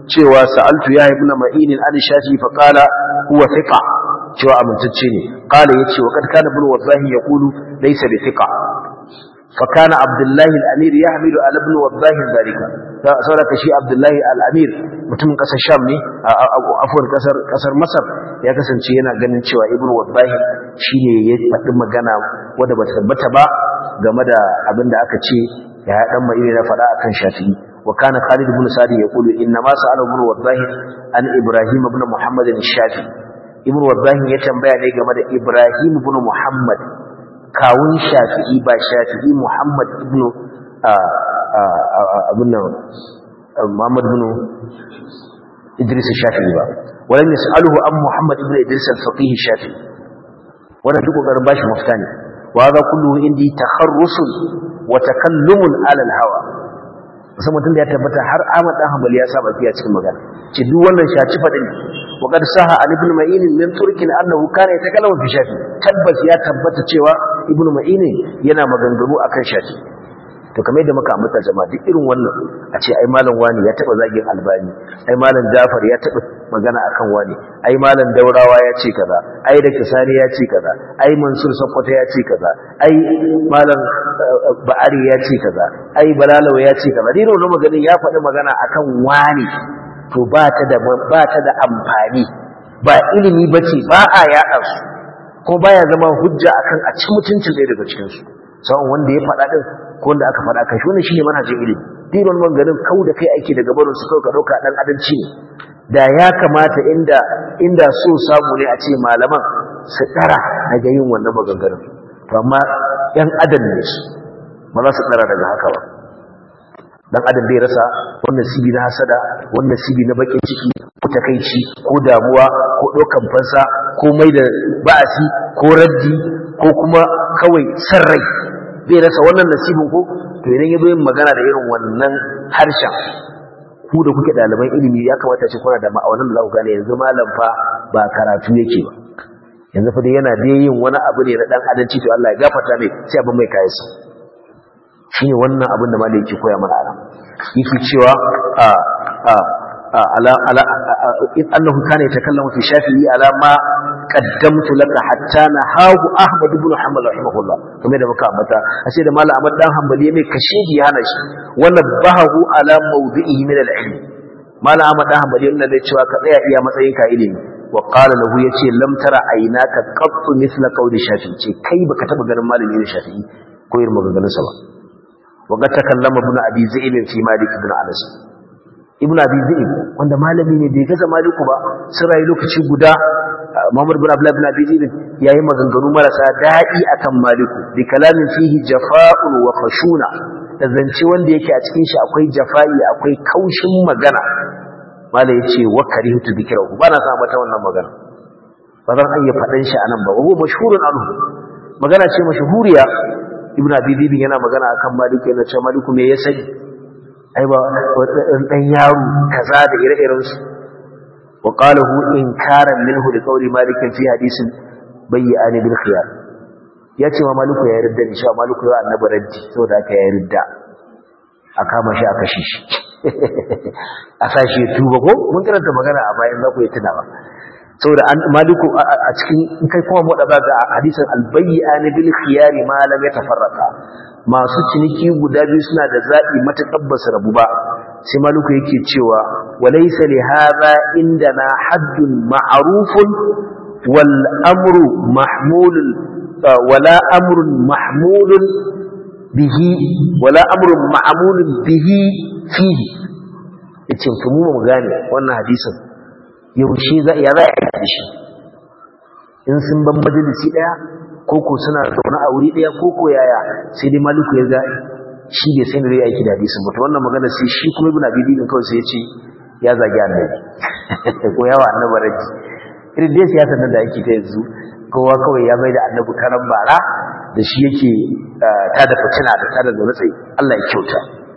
cewa sa'altu ya ibn ma'in an shafi fa qala huwa thiqa cewa amintacce ne qala yace wa kad kana ibn wallahi yaqulu laysa bi thiqa fa kana abdullahi al-amir yahmilu ala ibn wallahi zalika saboda shi abdullahi al-amir mutumin kasar sham ne afwan kasar kasar masar ya kasance yana ganin cewa ibn wallahi shine ya faɗi magana wanda ba tabbata ba game da abin da aka ce ya dan mai na faɗa akan shafi'i wa kana khalid ibn sadi yaqulu inna ma sa'ala ibn wallahi an ibrahim ibn muhammad al-shafi ibn wallahi ya tambaya ne game da ibrahim ibn muhammad kawun shafi'i ba shafi'i muhammad ibn abin nan muhammad ibn idris shafi'i ba walam yas'aluhu an muhammad ibn idris al-faqih shafi'i wannan duk kokarin bashi mafita ne wa hadha kulluhu indi takharrusun wa takallumun ala al-hawa musamman tun da ya tabbata har Ahmad dan Hanbali ya saba fiya cikin magana ce duk wannan shaci fadin wa qad saha an ibn ma'in min turkin annahu kana yatakallamu fi shafi tabbas ya tabbata cewa ibn ma'in yana maganganu akan shafi to kamar yadda muka ambata jama'a duk irin wannan a ce ai malam wani ya taba zagin albani ai malam jafar ya taba magana akan wani ai malam daurawa ya ce kaza ai da kisani ya ce kaza ai mansur sakkwato ya ce kaza ai malam ba'ari ya ce kaza ai balalawa ya ce kaza dai wannan maganin ya faɗi magana akan wani to ba ta da ba ta da amfani ba ilimi bace ba a yaɗa su ko baya zama hujja akan a ci mutuncin ɗaya daga cikin su sawon wanda ya faɗa ɗin ko wanda aka faɗa kan shi wannan shine manhajin ilimi dinon maganin kau da kai ake daga barin su kawai ka ɗauka ɗan adalci ne da ya kamata inda inda so samu ne a ce malaman su ɗara daga yin wannan maganganun to amma ‘yan adam ne su ba za su ɗara daga haka ba dan adam bai rasa wannan sibi na hasada wannan sibi na bakin ciki ko takaici ko damuwa ko ɗaukan fansa ko mai da ba'asi ko raddi ko kuma kawai san rai bai rasa wannan nasibin ko to idan ya zo yin magana da irin wannan harshen ku da kuke ɗaliban ilimi ya kamata ce kuna da ma'aunin da za ku gane yanzu malam fa ba karatu yake ba yanzu fa dai yana da yin wani abu ne na dan adalci to Allah ya gafarta mai sai abin mai kayansa shine wannan abin da malai yake koya mana anan yake cewa a a ala ala in annahu kana yatakallamu fi shafi'i ala ma qaddamtu laka hatta nahahu ahmad ibn hanbal rahimahullah kuma da muka ambata ashe da malam ahmad dan hanbali mai kashidi hana shi wannan bahu ala mawdi'ihi min al-ilm malam ahmad dan hanbali yana da cewa ka tsaya iya matsayin ka ilimi wa qala lahu yace lam tara aynaka qattu mithla qawli shafi'i ce kai baka taba ganin malami ne shafi'i ko irin maganganun sa ba wa ga takallama ibn abi zaid fi malik ibn anas ibn abi zaid wanda malami ne bai gaza maliku ba sun rayu lokaci guda Muhammad bin Abdullah bin Abi Zaid yayi maganganu marasa daɗi akan Maliku bi kalamin fihi jafa'un wa khashuna da zance wanda yake a cikin shi akwai jafa'i akwai kaushin magana mala yace wa karihtu dhikrahu bana sa mata wannan magana ba zan iya fadan shi anan ba huwa mashhurun anhu magana ce mashhuriya Ibn Abi Zaid yana magana akan Maliku yana cewa Maliku me ya sani ai ba dan yaro kaza da ire-irensu وقاله إنكارا منه لقول مالك في حديث بيئان بالخيار yace ma maliku ya yarda ni cewa maliku ya annabi raddi saboda haka ya yarda a kama shi a kashe shi a sashi tuba ko mun karanta magana a bayan za ku yi tuna ba saboda an maliku a cikin in kai kuma mu da ga hadisin albayyan bil khiyar ma lam yatafarraqa masu ciniki guda biyu suna da zabi matakan basu rabu ba sai maliku yake cewa walaysa li hadha indana haddun ma'rufun wal amru mahmulun wala amrun mahmulun bihi wala amrun ma'mulun bihi fihi yace kuma mu gane wannan hadisin yaushe za ya za a yi shi in sun ban majalisi daya koko suna zaune a wuri daya koko yaya sai dai maliku ya ga shi bai sai da zai aiki da hadisin mutu wannan magana sai shi kuma ibn abi din kawai sai ya ce ya zagi annabi ko yawa annabi raji irin dai siyasar nan da ake ta yanzu kowa kawai ya mai da annabi karan bara da shi yake ta da fitina da tada da tsayi Allah ya kyauta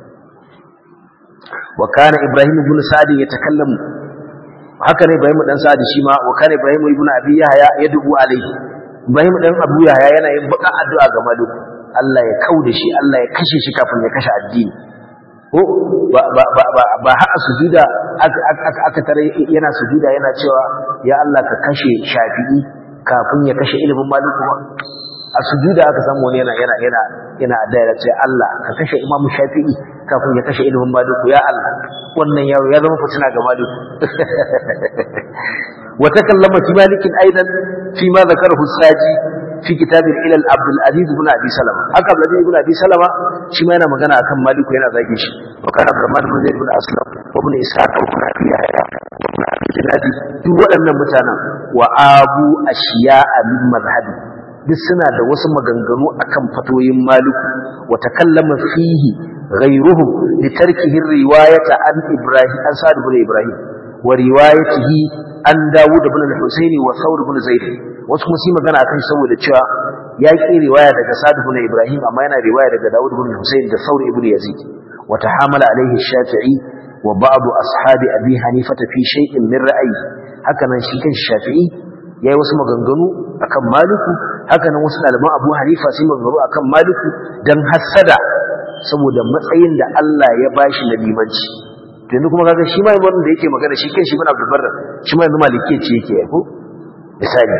wa kana ibrahim ibn sa'd yatakallamu haka ne Ibrahim dan Sa'ad shi ma wa kana Ibrahim ibn Abi Yahya yad'u alayhi Ibrahim dan Abu Yahya yana yin baka addu'a ga Malik Allah ya kauda shi Allah ya kashe shi kafin ya kashe addini ko ba haka sujuda aka tare yana sujuda yana cewa ya Allah ka kashe shafi'i kafin ya kashe ilimin maliku ba a sujuda aka samu wani yana yana yana yana addu'a ce Allah ka kashe imamu shafi'i kafin ya kashe ilimin maliku ya Allah wannan yaro ya zama fitina ga maliku wa takallama fi malikin aidan fi ma zakarahu saji fi kitab ilal abdul aziz ibn abi salama haka abdul aziz ibn abi salama shi ma yana magana akan maliku yana zage shi wa kana abdurrahman ibn zaid ibn aslam wa ibn ishaq wa ibn abi yahya wa ibn abi zinadi duk waɗannan mutanen wa abu ashiya'a min madhhabi duk suna da wasu maganganu akan fatoyin maliku wa takallama fihi ghayruhum li tarkihi riwayata an ibrahim an sa'd ibn ibrahim wa riwayatihi an dawud ibn al-husaini wa thawr ibn zaid wasu kuma su magana akan saboda cewa ya ki riwaya daga sa'd ibn ibrahim amma yana riwaya daga dawud ibn al-husaini da thawr ibn yazid wa tahamala alayhi shafi'i wa ba'd ashabi abi hanifah fi shay'in min ra'yi haka nan shi kan shafi'i yayi wasu maganganu akan maliku haka nan wasu ɗaliban abu hanifa sun maganganu akan maliku dan hasada saboda matsayin da Allah ya bashi na limanci yanzu kuma kaga shi ma wannan da yake magana shi kan shi bin Abdul Barr shi ma yanzu malike ce yake ko misali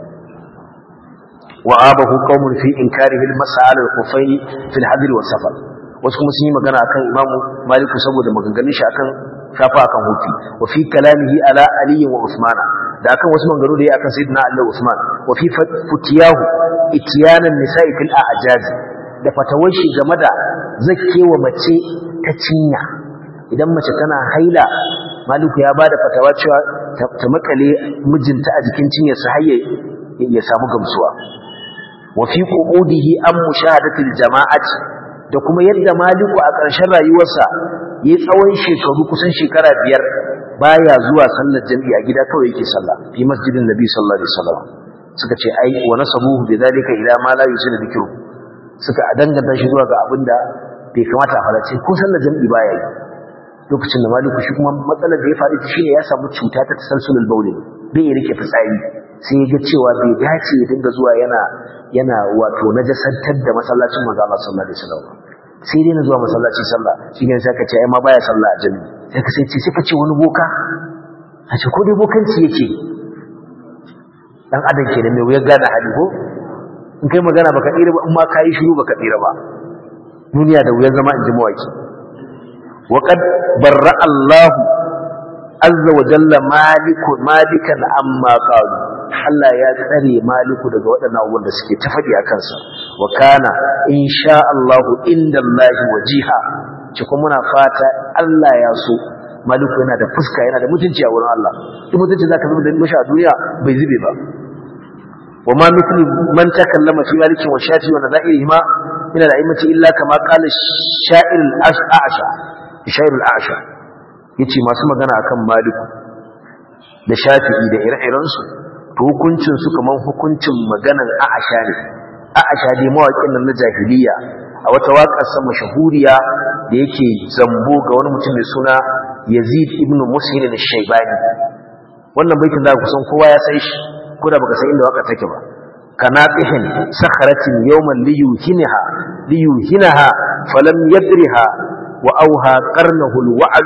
wa abahu qaumun fi inkarihi al-mas'al al-khufayn fi al-hadr wa safar wasu kuma sun yi magana akan imamu maliku saboda maganganun shi akan shafa akan hufi wa fi kalamihi ala ali wa usmana da akan wasu maganganu da ya akan sayyidina ali wa usman wa fi futiyahu itiyanan nisa'i fil a'jaz da fatawar shi game da zakkewa mace ta cinya idan mace tana haila maliku ya bada fatawa cewa ta makale mijinta a jikin cinyarsa har ya samu gamsuwa wa fi qu'udihi an mushahadatil jama'ati da kuma yadda maliku a ƙarshen rayuwarsa yayi tsawon shekaru kusan shekara biyar baya zuwa sallar jami'a gida kawai yake sallah fi masjidin nabi sallallahu alaihi wasallam suka ce ai wa nasabuhu bidhalika ila ma la yusiru dhikru suka danganta shi zuwa ga abinda bai kamata a fara ce ko sallar jami'i baya yi lokacin da maliku shi kuma matsalar da ya faru shi ne ya samu cuta ta tasalsulul bauli bai ya rike fitsari sai ya ga cewa bai dace ya dinga zuwa yana yana wato najasantar da masallacin manzo Allah sallallahu alaihi wasallam sai dai na zuwa masallaci sallah shi ne sai ka ce ai ma baya sallah a jami'i sai ka sai ce sai ka ce wani boka a ce ko dai bokanci yake dan adam kenan mai wuyar gane hali ko in kai magana baka tsira ba in ma kai shiru baka tsira ba duniya da wuyar zama in ji mawaki وقد برأ الله عز وجل مالك مالكا عما قالوا Allah ya tsare maliku daga waɗannan abubuwan da suke tafadi a kansa wa kana insha Allah inda Allah wajiha ci kuma muna fata Allah ya so maliku yana da fuska yana da mutunci a wurin Allah duk mutunci zaka zuba da mashi a duniya bai zube ba wa ma mithlu man takallama fi maliki wa shafi wa nadairihima min al-a'immati illa kama qala sha'ir al-ash'a sha'ir al-ash'a yace masu magana akan maliku da shafi'i da ire-irensu to hukuncin su kaman hukuncin maganan Aisha ne Aisha dai mawaƙin nan na jahiliya a wata waƙar sa mashahuriya da yake zambo ga wani mutum mai suna Yazid ibn Muslim al-Shaybani wannan baitin da kusan kowa ya san shi ko da baka san inda waƙar take ba kanatihin sakharatin yawman liyuhinaha liyuhinaha falam yadriha wa auha qarnahu al-wa'd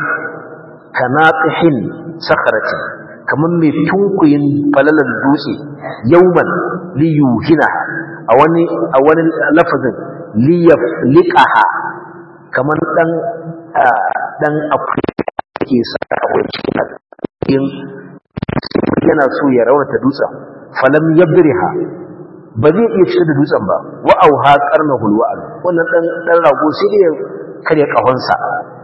kanatihin sakharatin kamar mai tunkuyin falalar dutse yauman liyuhina a wani a wani lafazin liyaf liqaha kamar dan dan akwai ke sa wani cikin yana so ya raunata dutsen falam yadriha ba zai iya cire da dutsen ba wa auha qarnahu alwa'd wannan dan dan rago sai dai kare kahonsa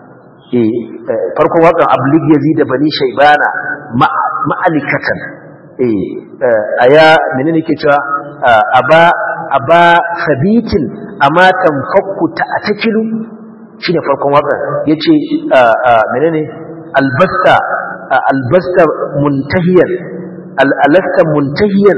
eh farkon wakan ablig yazid da bani shaybana ma'alikatan eh aya menene ke cewa aba aba sabitin amma tanfakku ta atakilu shine farkon waka yace menene albasta albasta muntahiyan alasta muntahiyan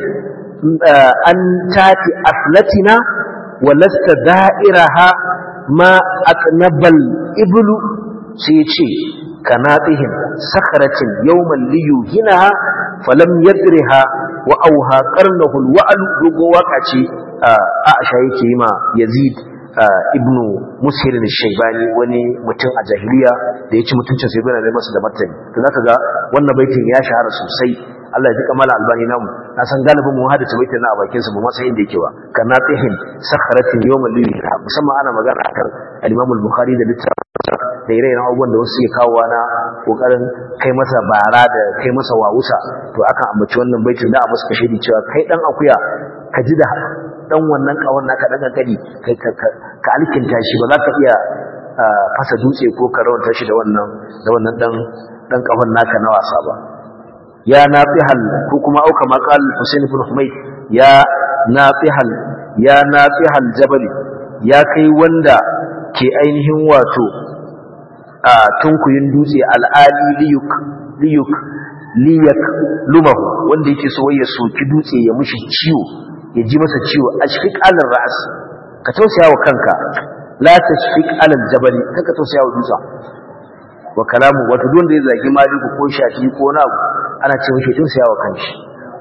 an tati aslatina walasta da'iraha ma aqnabal iblu sai yace kanatihim sakharatin yawman liyuhinaha falam yadriha wa auha qarnahu alwa'l dogo waka ce Aisha yake yi ma Yazid ibn mushir al-shaybani wani mutum a jahiliya da ya ci mutuncin sai bana da masa da martani to zaka ga wannan baitin ya shahara sosai Allah ya ji kamala albani namu na san galibin mu hada baitin na a bakin sa ba ma san inda yake ba kana tihin sakharatin yawm al musamman ana magana akan al-Imam al-Bukhari da littafin da ire-iren abubuwan da wasu suke kawowa na kokarin kai masa bara da kai masa wawusa to akan ambaci wannan baitin da a musu kashe cewa kai dan akuya ka ji da dan wannan kawon naka dan kankani ka alkinta shi ba za ka iya fasa dutse ko ka rawanta shi da wannan da wannan dan dan kafan naka na wasa ba ya nafihal ko kuma auka maqal Husain ibn Humayd ya nafihal ya nafihal jabal ya kai wanda ke ainihin wato a tunkuyin dutse al'ali liyuk liyuk liyak lumahu wanda yake so ya soki dutse ya mushi ciwo ya ji masa ciwo ashfiq alal ra's ka tausaya wa kanka la tashfiq alal jabal kaka tausaya wa dutsen wa kalamu wato don da ya zagi maliku ko shafi ko na ana ce mishi tausaya wa kanshi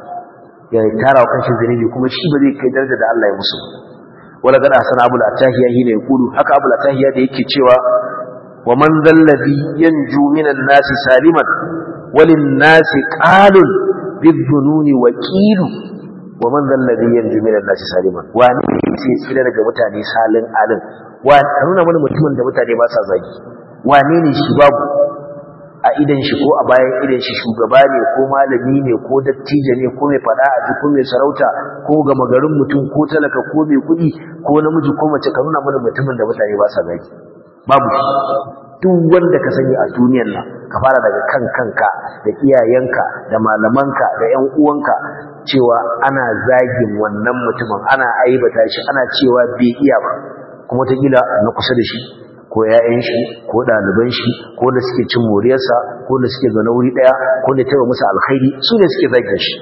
ya tara wa kanshi zanibi kuma shi ba zai kai daraja da Allah ya musu wala gada hasan abul atahiya hina yaqulu haka abul atahiya da yake cewa wa man zallazi yanju minan nasi saliman walin nasi qalun bidhununi waqilu wa man zallazi yanju minan nasi saliman wani sai tsira daga mutane salin alin wa nuna mana mutumin da mutane ba sa zagi wane ne shi babu a idan shi ko a bayan idan shi shugaba ne ko malami ne ko dattijo ne ko mai fada a ji ko mai sarauta ko gama garin mutum ko talaka ko mai kuɗi ko namiji ko mace ka nuna mana mutumin da mutane ba sa zagi babu shi duk wanda ka sani a duniyar nan ka fara daga kan kanka da iyayenka da malamanka da ƴan uwanka cewa ana zagin wannan mutumin ana aibata shi ana cewa bai iya ba kuma ta gila na kusa da shi ko ‘ya'yan shi ko ɗaliban shi ko da suke cin moriyarsa ko da suke zaune wuri ɗaya ko da taiwa musu alkhairi su ne suke zagin shi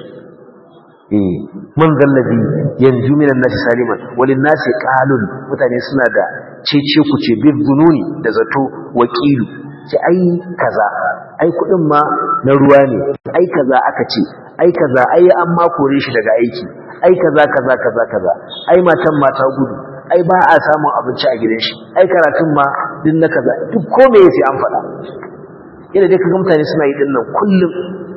man zallabi yanzu minan nasi saliman wani nasi ƙalun mutane suna da cece ku ce bin zununi da zato wakilu ce ai kaza ai kuɗin ma na ruwa ne ai kaza aka ce ai kaza ai an ma kore shi daga aiki ai kaza kaza kaza kaza ai matan mata gudu ai ba a samun abinci a gidan shi ai karatun ma din na kaza duk ko me sai an faɗa yana dai kaga mutane suna yi dinnan kullum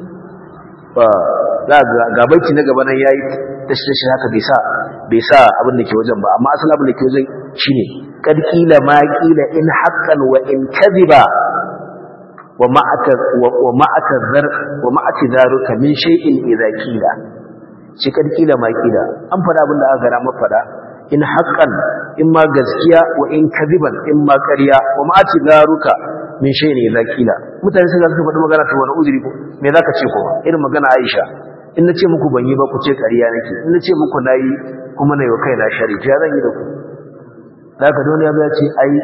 ba za ga ga baiti na gaba nan yayi tashi tashi haka bai sa bai sa abin da ke wajen ba amma asalin abin da ke wajen shine kad qila ma qila in haqqan wa in kadhiba wa ma'aka wa ma'aka zar wa ma'ati zaruka min shay'in idza qila shi kad qila ma qila an faɗa abin da aka gara mafada in haƙƙan in ma gaskiya wa in kadiban in ma ƙarya wa ma ati garuka min shay ne zakila mutane sai suka faɗi magana ta wani uzuri ko me zaka ce ko irin magana Aisha in nace muku ban yi ba ku ce ƙarya nake in nace muku nayi kuma nayi wa kaina shari ya zan yi da ku zaka dole ya ce ai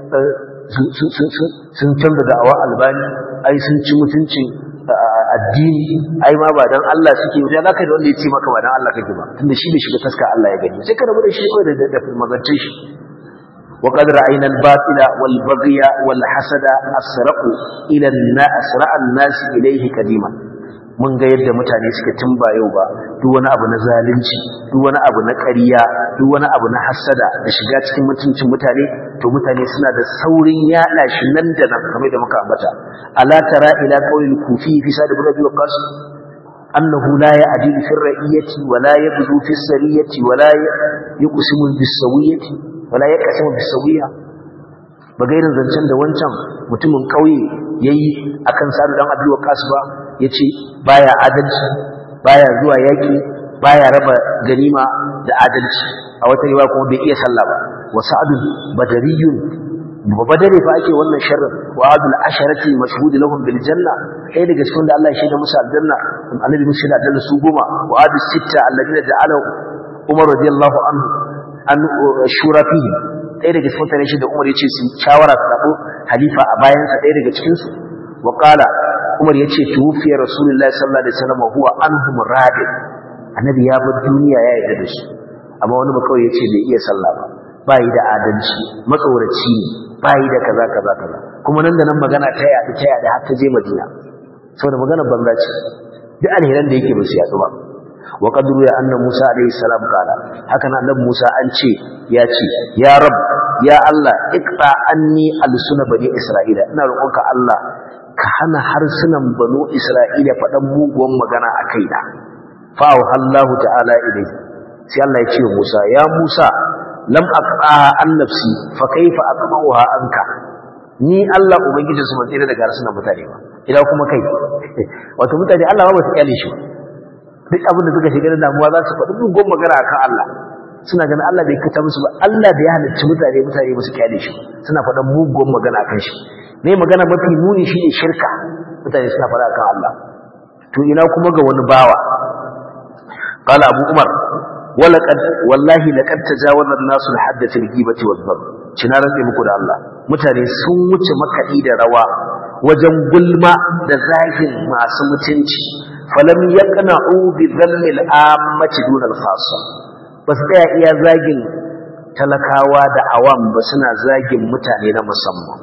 sun canza da'awa albani ai sun ci mutuncin addini ai ma ba dan Allah suke yi za ka da wanda ya ce maka ba dan Allah kake ba tunda shi bai shiga taska Allah ya gani sai ka rabu da shi kawai da da magancin shi wa qad ra'ayna al-batila wal baghya wal hasada asra'u ila asra an-nas ilayhi kadima mun ga yadda mutane suka tumba yau ba duk wani abu na zalunci duk wani abu na ƙarya duk wani abu na hasada da shiga cikin mutuncin mutane to mutane suna da saurin yaɗa shi nan da nan kamar da muka ambata ala tara ila qawlil kufi fi sa'd ibn abi waqas annahu la ya'dilu fi ra'iyati wa la yabdu fi sariyati wa la yuqsimu bis sawiyati wa la yaqsimu bis sawiya bagairin zancen da wancan mutumin kauye yayi akan sa'd dan abi waqas ba yace baya adalci baya zuwa yaki baya raba ganima da adalci a wata riwaya kuma bai iya sallah ba wa sa'dun badariyun ba badare fa ake wannan sharrin wa adul asharati mashhud lahum bil janna kai daga cikin da Allah ya shaida musu aljanna annabi musu da aljanna su goma wa adul sitta alladina ja'ala Umar radiyallahu anhu an shura fihi ɗaya daga cikin tare shi da Umar yace su shawara su zabo halifa a bayan sa ɗaya daga cikin su wa qala Umar yace tufiya Rasulullahi sallallahu alaihi wasallam huwa anhum radid annabi ya bar duniya ya yarda da shi amma wani ba kawai yace bai iya sallah ba bai da adalci matsoraci ne bai da kaza kaza kaza kuma nan da nan magana ta yaɗu ta yaɗu har ta je Madina saboda magana banza ce duk alheran da yake ba su yaɗu ba wa qadru ya anna Musa alayhi salam kala haka nan annabi Musa an ce ya ce ya rab ya Allah iqta anni alsuna bani isra'ila ina roƙonka Allah ka hana harsunan banu isra'ila faɗan muguwan magana a kaina fa Allah ta'ala ilayhi sai Allah ya ce Musa ya Musa lam aqtaha an nafsi fa kaifa aqta'uha anka ni Allah ubangiji su mantsira daga harsunan mutane ba ina kuma kai wato mutane Allah ba su kyale shi duk abin da suka shiga da damuwa za su faɗi mugun magana akan Allah suna ganin Allah bai kata musu ba Allah da ya halicci mutane mutane ba su kyale shi suna faɗan mugun magana akan shi ne magana mafi muni shine shirka mutane suna faɗa akan Allah to ina kuma ga wani bawa qala abu umar walaqad wallahi laqad tajawaza an-nasu al-hadd fi al-ghibati wal-dhab cina rantsi muku da Allah mutane sun wuce makaɗi da rawa wajen gulma da zagin masu mutunci falam yaqna'u bi dhammi al-ammati dun al-khassa bas tsaya iya zagin talakawa da awam ba suna zagin mutane na musamman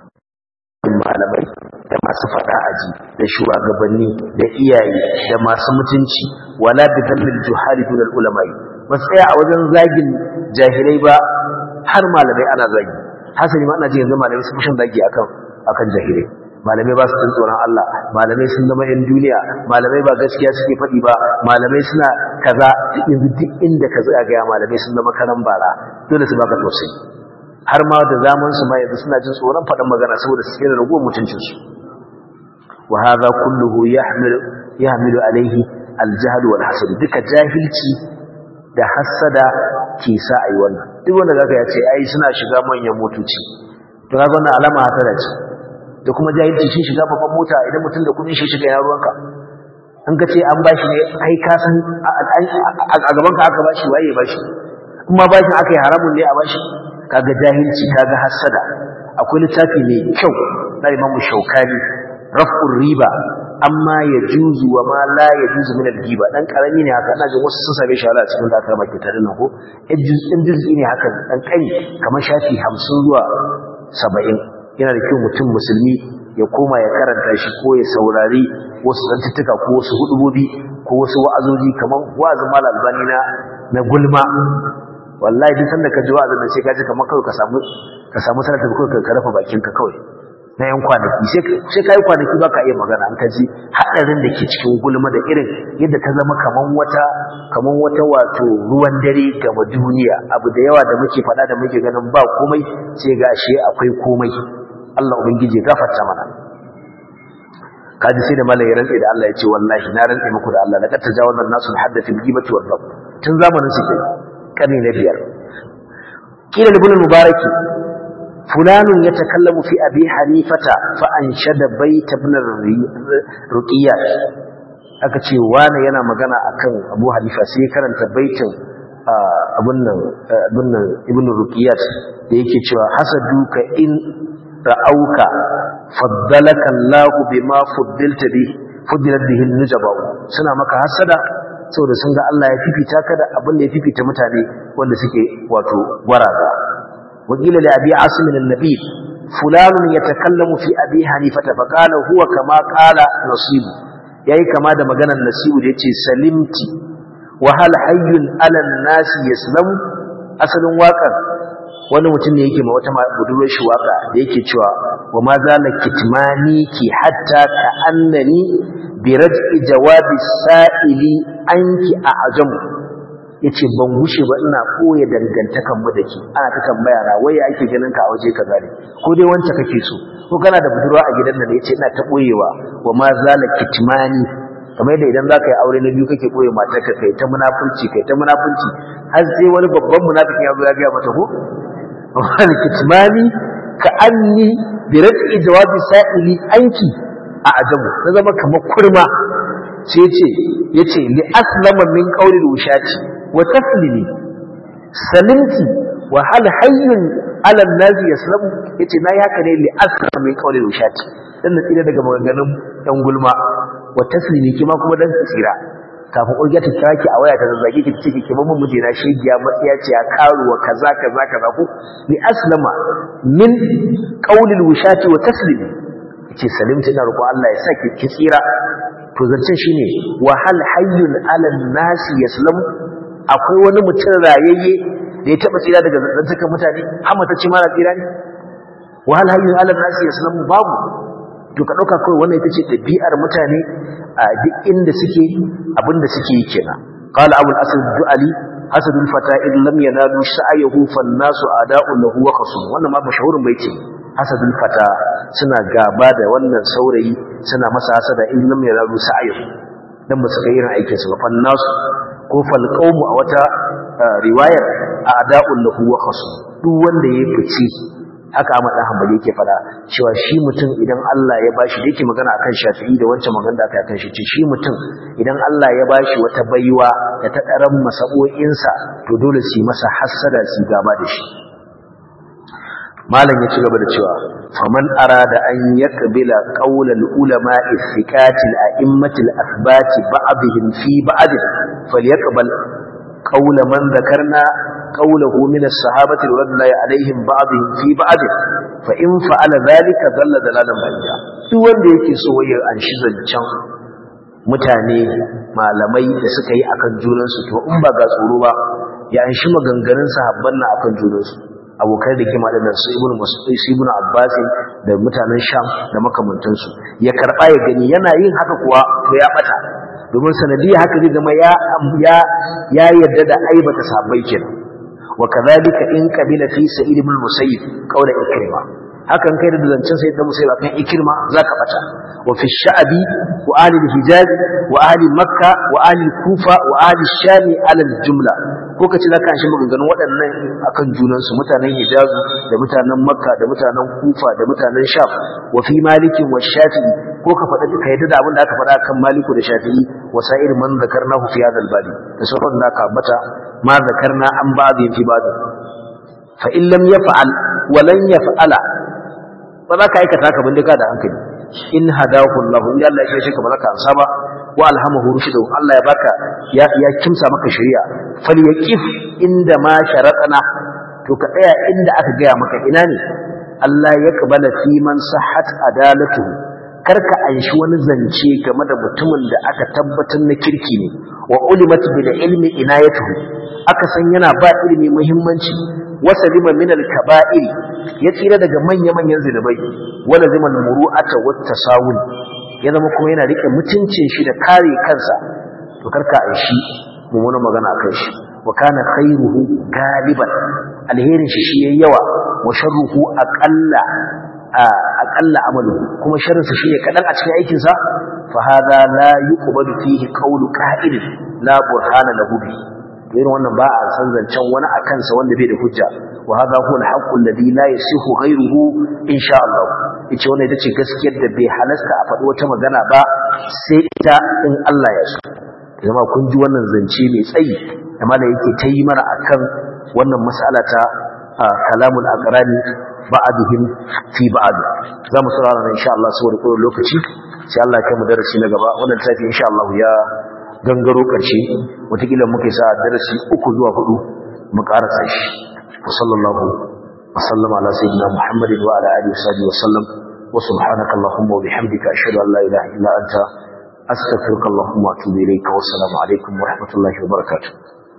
malamai da masu fada aji da shugabanni da iyaye da masu mutunci wala bi dhammi al-juhali dun al-ulama'i bas tsaya a wajen zagin jahilai ba har malamai ana zagi hasali ma ina ji yanzu malamai sun fushin zagi akan akan jahilai malamai ba su jin tsoron Allah malamai sun zama yan duniya malamai ba gaskiya suke faɗi ba malamai suna kaza yanzu duk inda ka zaga ga malamai sun zama karan bara dole su baka tausayi har ma da zaman su ma yanzu suna jin tsoron faɗan magana saboda su tsira ragowar mutuncin su wa hadha kulluhu yahmilu yahmilu alaihi aljahl wal hasad duka jahilci da hasada ke sa ayi wannan duk wanda zaka ya ce ai suna shiga manyan motoci to kaga wannan alama hasada ce da kuma jahilci shi shiga babban mota idan mutum da kudin shi shiga ya ruwanka an ka ce an bashi ne ai ka san a gaban ka aka bashi waye bashi kuma bashin aka yi haramun ne a bashi kaga jahilci kaga hasada akwai littafi mai kyau na Imam Shaukani raf'ur riba amma ya juzu wa ma la ya juzu min al-giba dan karami ne haka ina jin wasu sun same shi a cikin da aka maka tare nan ko in juz'i ne haka dan kai kamar shafi 50 zuwa 70 yana da kyau mutum musulmi ya koma ya karanta shi ko ya saurari wasu zantuttuka ko wasu hudubobi ko wasu wa'azoji kamar wa'azin mal albani na na gulma wallahi duk sanda ka ji wa'azin nan sai ka ji kamar kawai ka samu ka samu sanar da kawai ka rafa bakin ka kawai na yan kwanaki sai ka yi kwanaki ba ka iya magana an ka ji haɗarin da ke cikin gulma da irin yadda ta zama kamar wata kamar wata wato ruwan dare gama duniya abu da yawa da muke faɗa da muke ganin ba komai sai ga ashe akwai komai Allah ubangiji gafarta mana kaji sai da malai rantsi da Allah ya ce wallahi na rantsi muku da Allah laqad tajawazna an-nasu hadda fil ghibati wal dhab tun zamanin su kai karni na biyar kila ibn mubaraki fulanun yatakallamu fi abi hanifata fa anshada bayt ibn ruqiyya aka ce wani yana magana akan abu hanifa sai karanta baitin abun nan abun nan ibn ruqiyat da yake cewa hasaduka in ra'auka faddalaka Allah bima fuddilta bi fuddilat bihi nujaba suna maka hasada saboda sun ga Allah ya fifita ka da abin da ya fifita mutane wanda suke wato gwaraza wakila li abi asim an-nabi fulan yatakallamu fi abi hanifata fa qala huwa kama qala nasib yayi kama da maganar nasibu da yace salimti wa hal hayyun ala an-nasi yaslamu asalin waƙar wani mutum ne yake ma wata budurwar shi waka da yake cewa wa ma zala kitmani ki hatta ka annani bi raj'i jawabi sa'ili anki a ajamu yace ban gushe ba ina koya dangantakan mu dake ana ta tambaya na waye ake ganin ka a waje kaza ne ko dai wance kake so ko kana da budurwa a gidan nan yace ina ta boyewa wa ma zala kitmani kamar yadda idan zaka yi aure na biyu kake boye matarka kai ta munafurci kai ta munafurci har sai wani babban munafiki ya zo ya ga mata ko wani kitmani ka anni bi rafi jawabi sa'ili anki a ajabu na zama kamar kurma sai yace yace li aslama min qawli rushati wa taslimi salimti wa hal hayyun ala nazi yaslamu yace na yi haka ne li aslama min qawli rushati dan na tsira daga maganganun dan gulma wa taslimi kima kuma dan tsira kafin ƙurgiya ta kira ki a waya ta zazzage ki ce ki mamman mijina shegiya matsiya ce ya karuwa kaza kaza kaza ko ni aslama min qaulil wishati wa taslimi yace salimta ina roƙo Allah ya sa ki ki tsira to zancen shine wa hal hayyun ala nasi yaslam akwai wani mutum rayayye da ya taba tsira daga zantukan mutane har matacce ma na tsira ne wahal hayyun ala nasi yaslamu babu to ka dauka kai wannan ita ce dabi'ar mutane a duk inda suke abinda suke yi kenan qala abul asad du'ali hasadul fata in lam yanalu sa'ayahu fan nasu ada'u lahu wa khasum wannan ma mashahurun baiti hasadul fata suna gaba da wannan saurayi suna masa hasada in lam yanalu sa'ayahu dan ba su ga irin aikin su ba fan nasu ko fal qawmu a wata riwayar ada'u lahu wa khasum duk wanda ya fice haka Ahmad dan Hanbali yake fada cewa shi mutum idan Allah ya bashi da yake magana akan Shafi'i da wancan magana da aka yi akan shi ce shi mutum idan Allah ya bashi wata baiwa da ta daran masabo'insa to dole su yi masa hassada su gaba da shi malam ya ci gaba da cewa faman arada an yakbila qaulal ulama ithiqati al-a'immati al-athbati ba'dihim fi ba'd falyaqbal qaul man dhakarna قوله من الصحابة رضي الله عليهم بعضهم في بعض فإن فعل ذلك ضل دلالا بعيدا duk wanda yake so ya anshi zancen mutane malamai da suka yi akan junansu to in ba ga tsoro ba ya anshi maganganun sahabban na akan junansu abokai da kima da su ibnu mas'ud ibnu abbas da mutanen sham da makamantansu ya karba ya gani yana yin haka kuwa to ya bata domin sanadiyya haka zai zama ya ya ya yarda da aibata sahabbai kenan وكذلك إن قبل في سعيد بن المسيب قول إكرمة hakan kai da zancen sai da musayi kan ikirma zaka bata wa fi sha'bi wa ahli al-hijaz wa ahli makka wa ahli kufa wa ahli sham ala al-jumla ko kace zaka shi maganganun waɗannan akan junan su mutanen hijaz da mutanen makka da mutanen kufa da mutanen sham wa fi malikin wa shafi'i ko ka faɗa ka yadda da abin da aka faɗa kan maliku da shafi'i wa sa'ir man zakarnahu fi hadha al-badi da sauran da aka bata ma zakarna an ba'd fi ba'd fa in lam yaf'al wa lan yaf'ala ba za ka aikata ka bindika da hankali in hadahu Allah in Allah ya shi ka ba za ka ansa ba wa alhamahu rushdu Allah ya baka ya ya kimsa maka shari'a falyaqif inda ma sharatana to ka tsaya inda aka gaya maka ina ne Allah ya kabala fi man sahhat adalatuhu karka anshi wani zance game da mutumin da aka tabbatar na kirki ne wa ulimat bil ilmi inayatuhu aka san yana ba ilimi muhimmanci wasalima min al-kaba'ir ya tsira daga manya-manyan zinubai wala zaman muru'ata wat tasawun ya zama kuma yana rike mutuncin shi da kare kansa to karka aishi mummunan magana akan shi wa kana khairuhu galiban alherin shi shi yayi yawa wa sharruhu aqalla aqalla amalu kuma sharrin sa shine kadan a cikin aikin sa fa hadha la yuqbalu fihi qawlu qa'il la burhana lahu bihi irin wannan ba a san zancen wani a kansa wanda bai da hujja wa hadha huwa al-haqqu alladhi la yasihu ghayruhu insha Allah yace wannan ita ce gaskiyar da bai halasta a faɗi wata magana ba sai ita in Allah ya so zama kun ji wannan zance mai tsayi da mala yake ta yi mana akan wannan mas'ala ta kalamul aqrani ba'dihim fi ba'd za mu saurara insha Allah saboda kowane lokaci sai Allah ya kai mu darasi na gaba wannan tafi insha Allah ya gangaro ƙarshe watakila muka sa darasi uku zuwa hudu mu ƙarasa shi wa sallallahu wa sallama ala sayyidina muhammadin wa ala alihi wa sallam wa subhanaka allahumma wa bihamdika ashhadu an la ilaha illa anta astaghfiruka allahumma wa atubu ilayka wa assalamu alaikum wa rahmatullahi wa barakatuh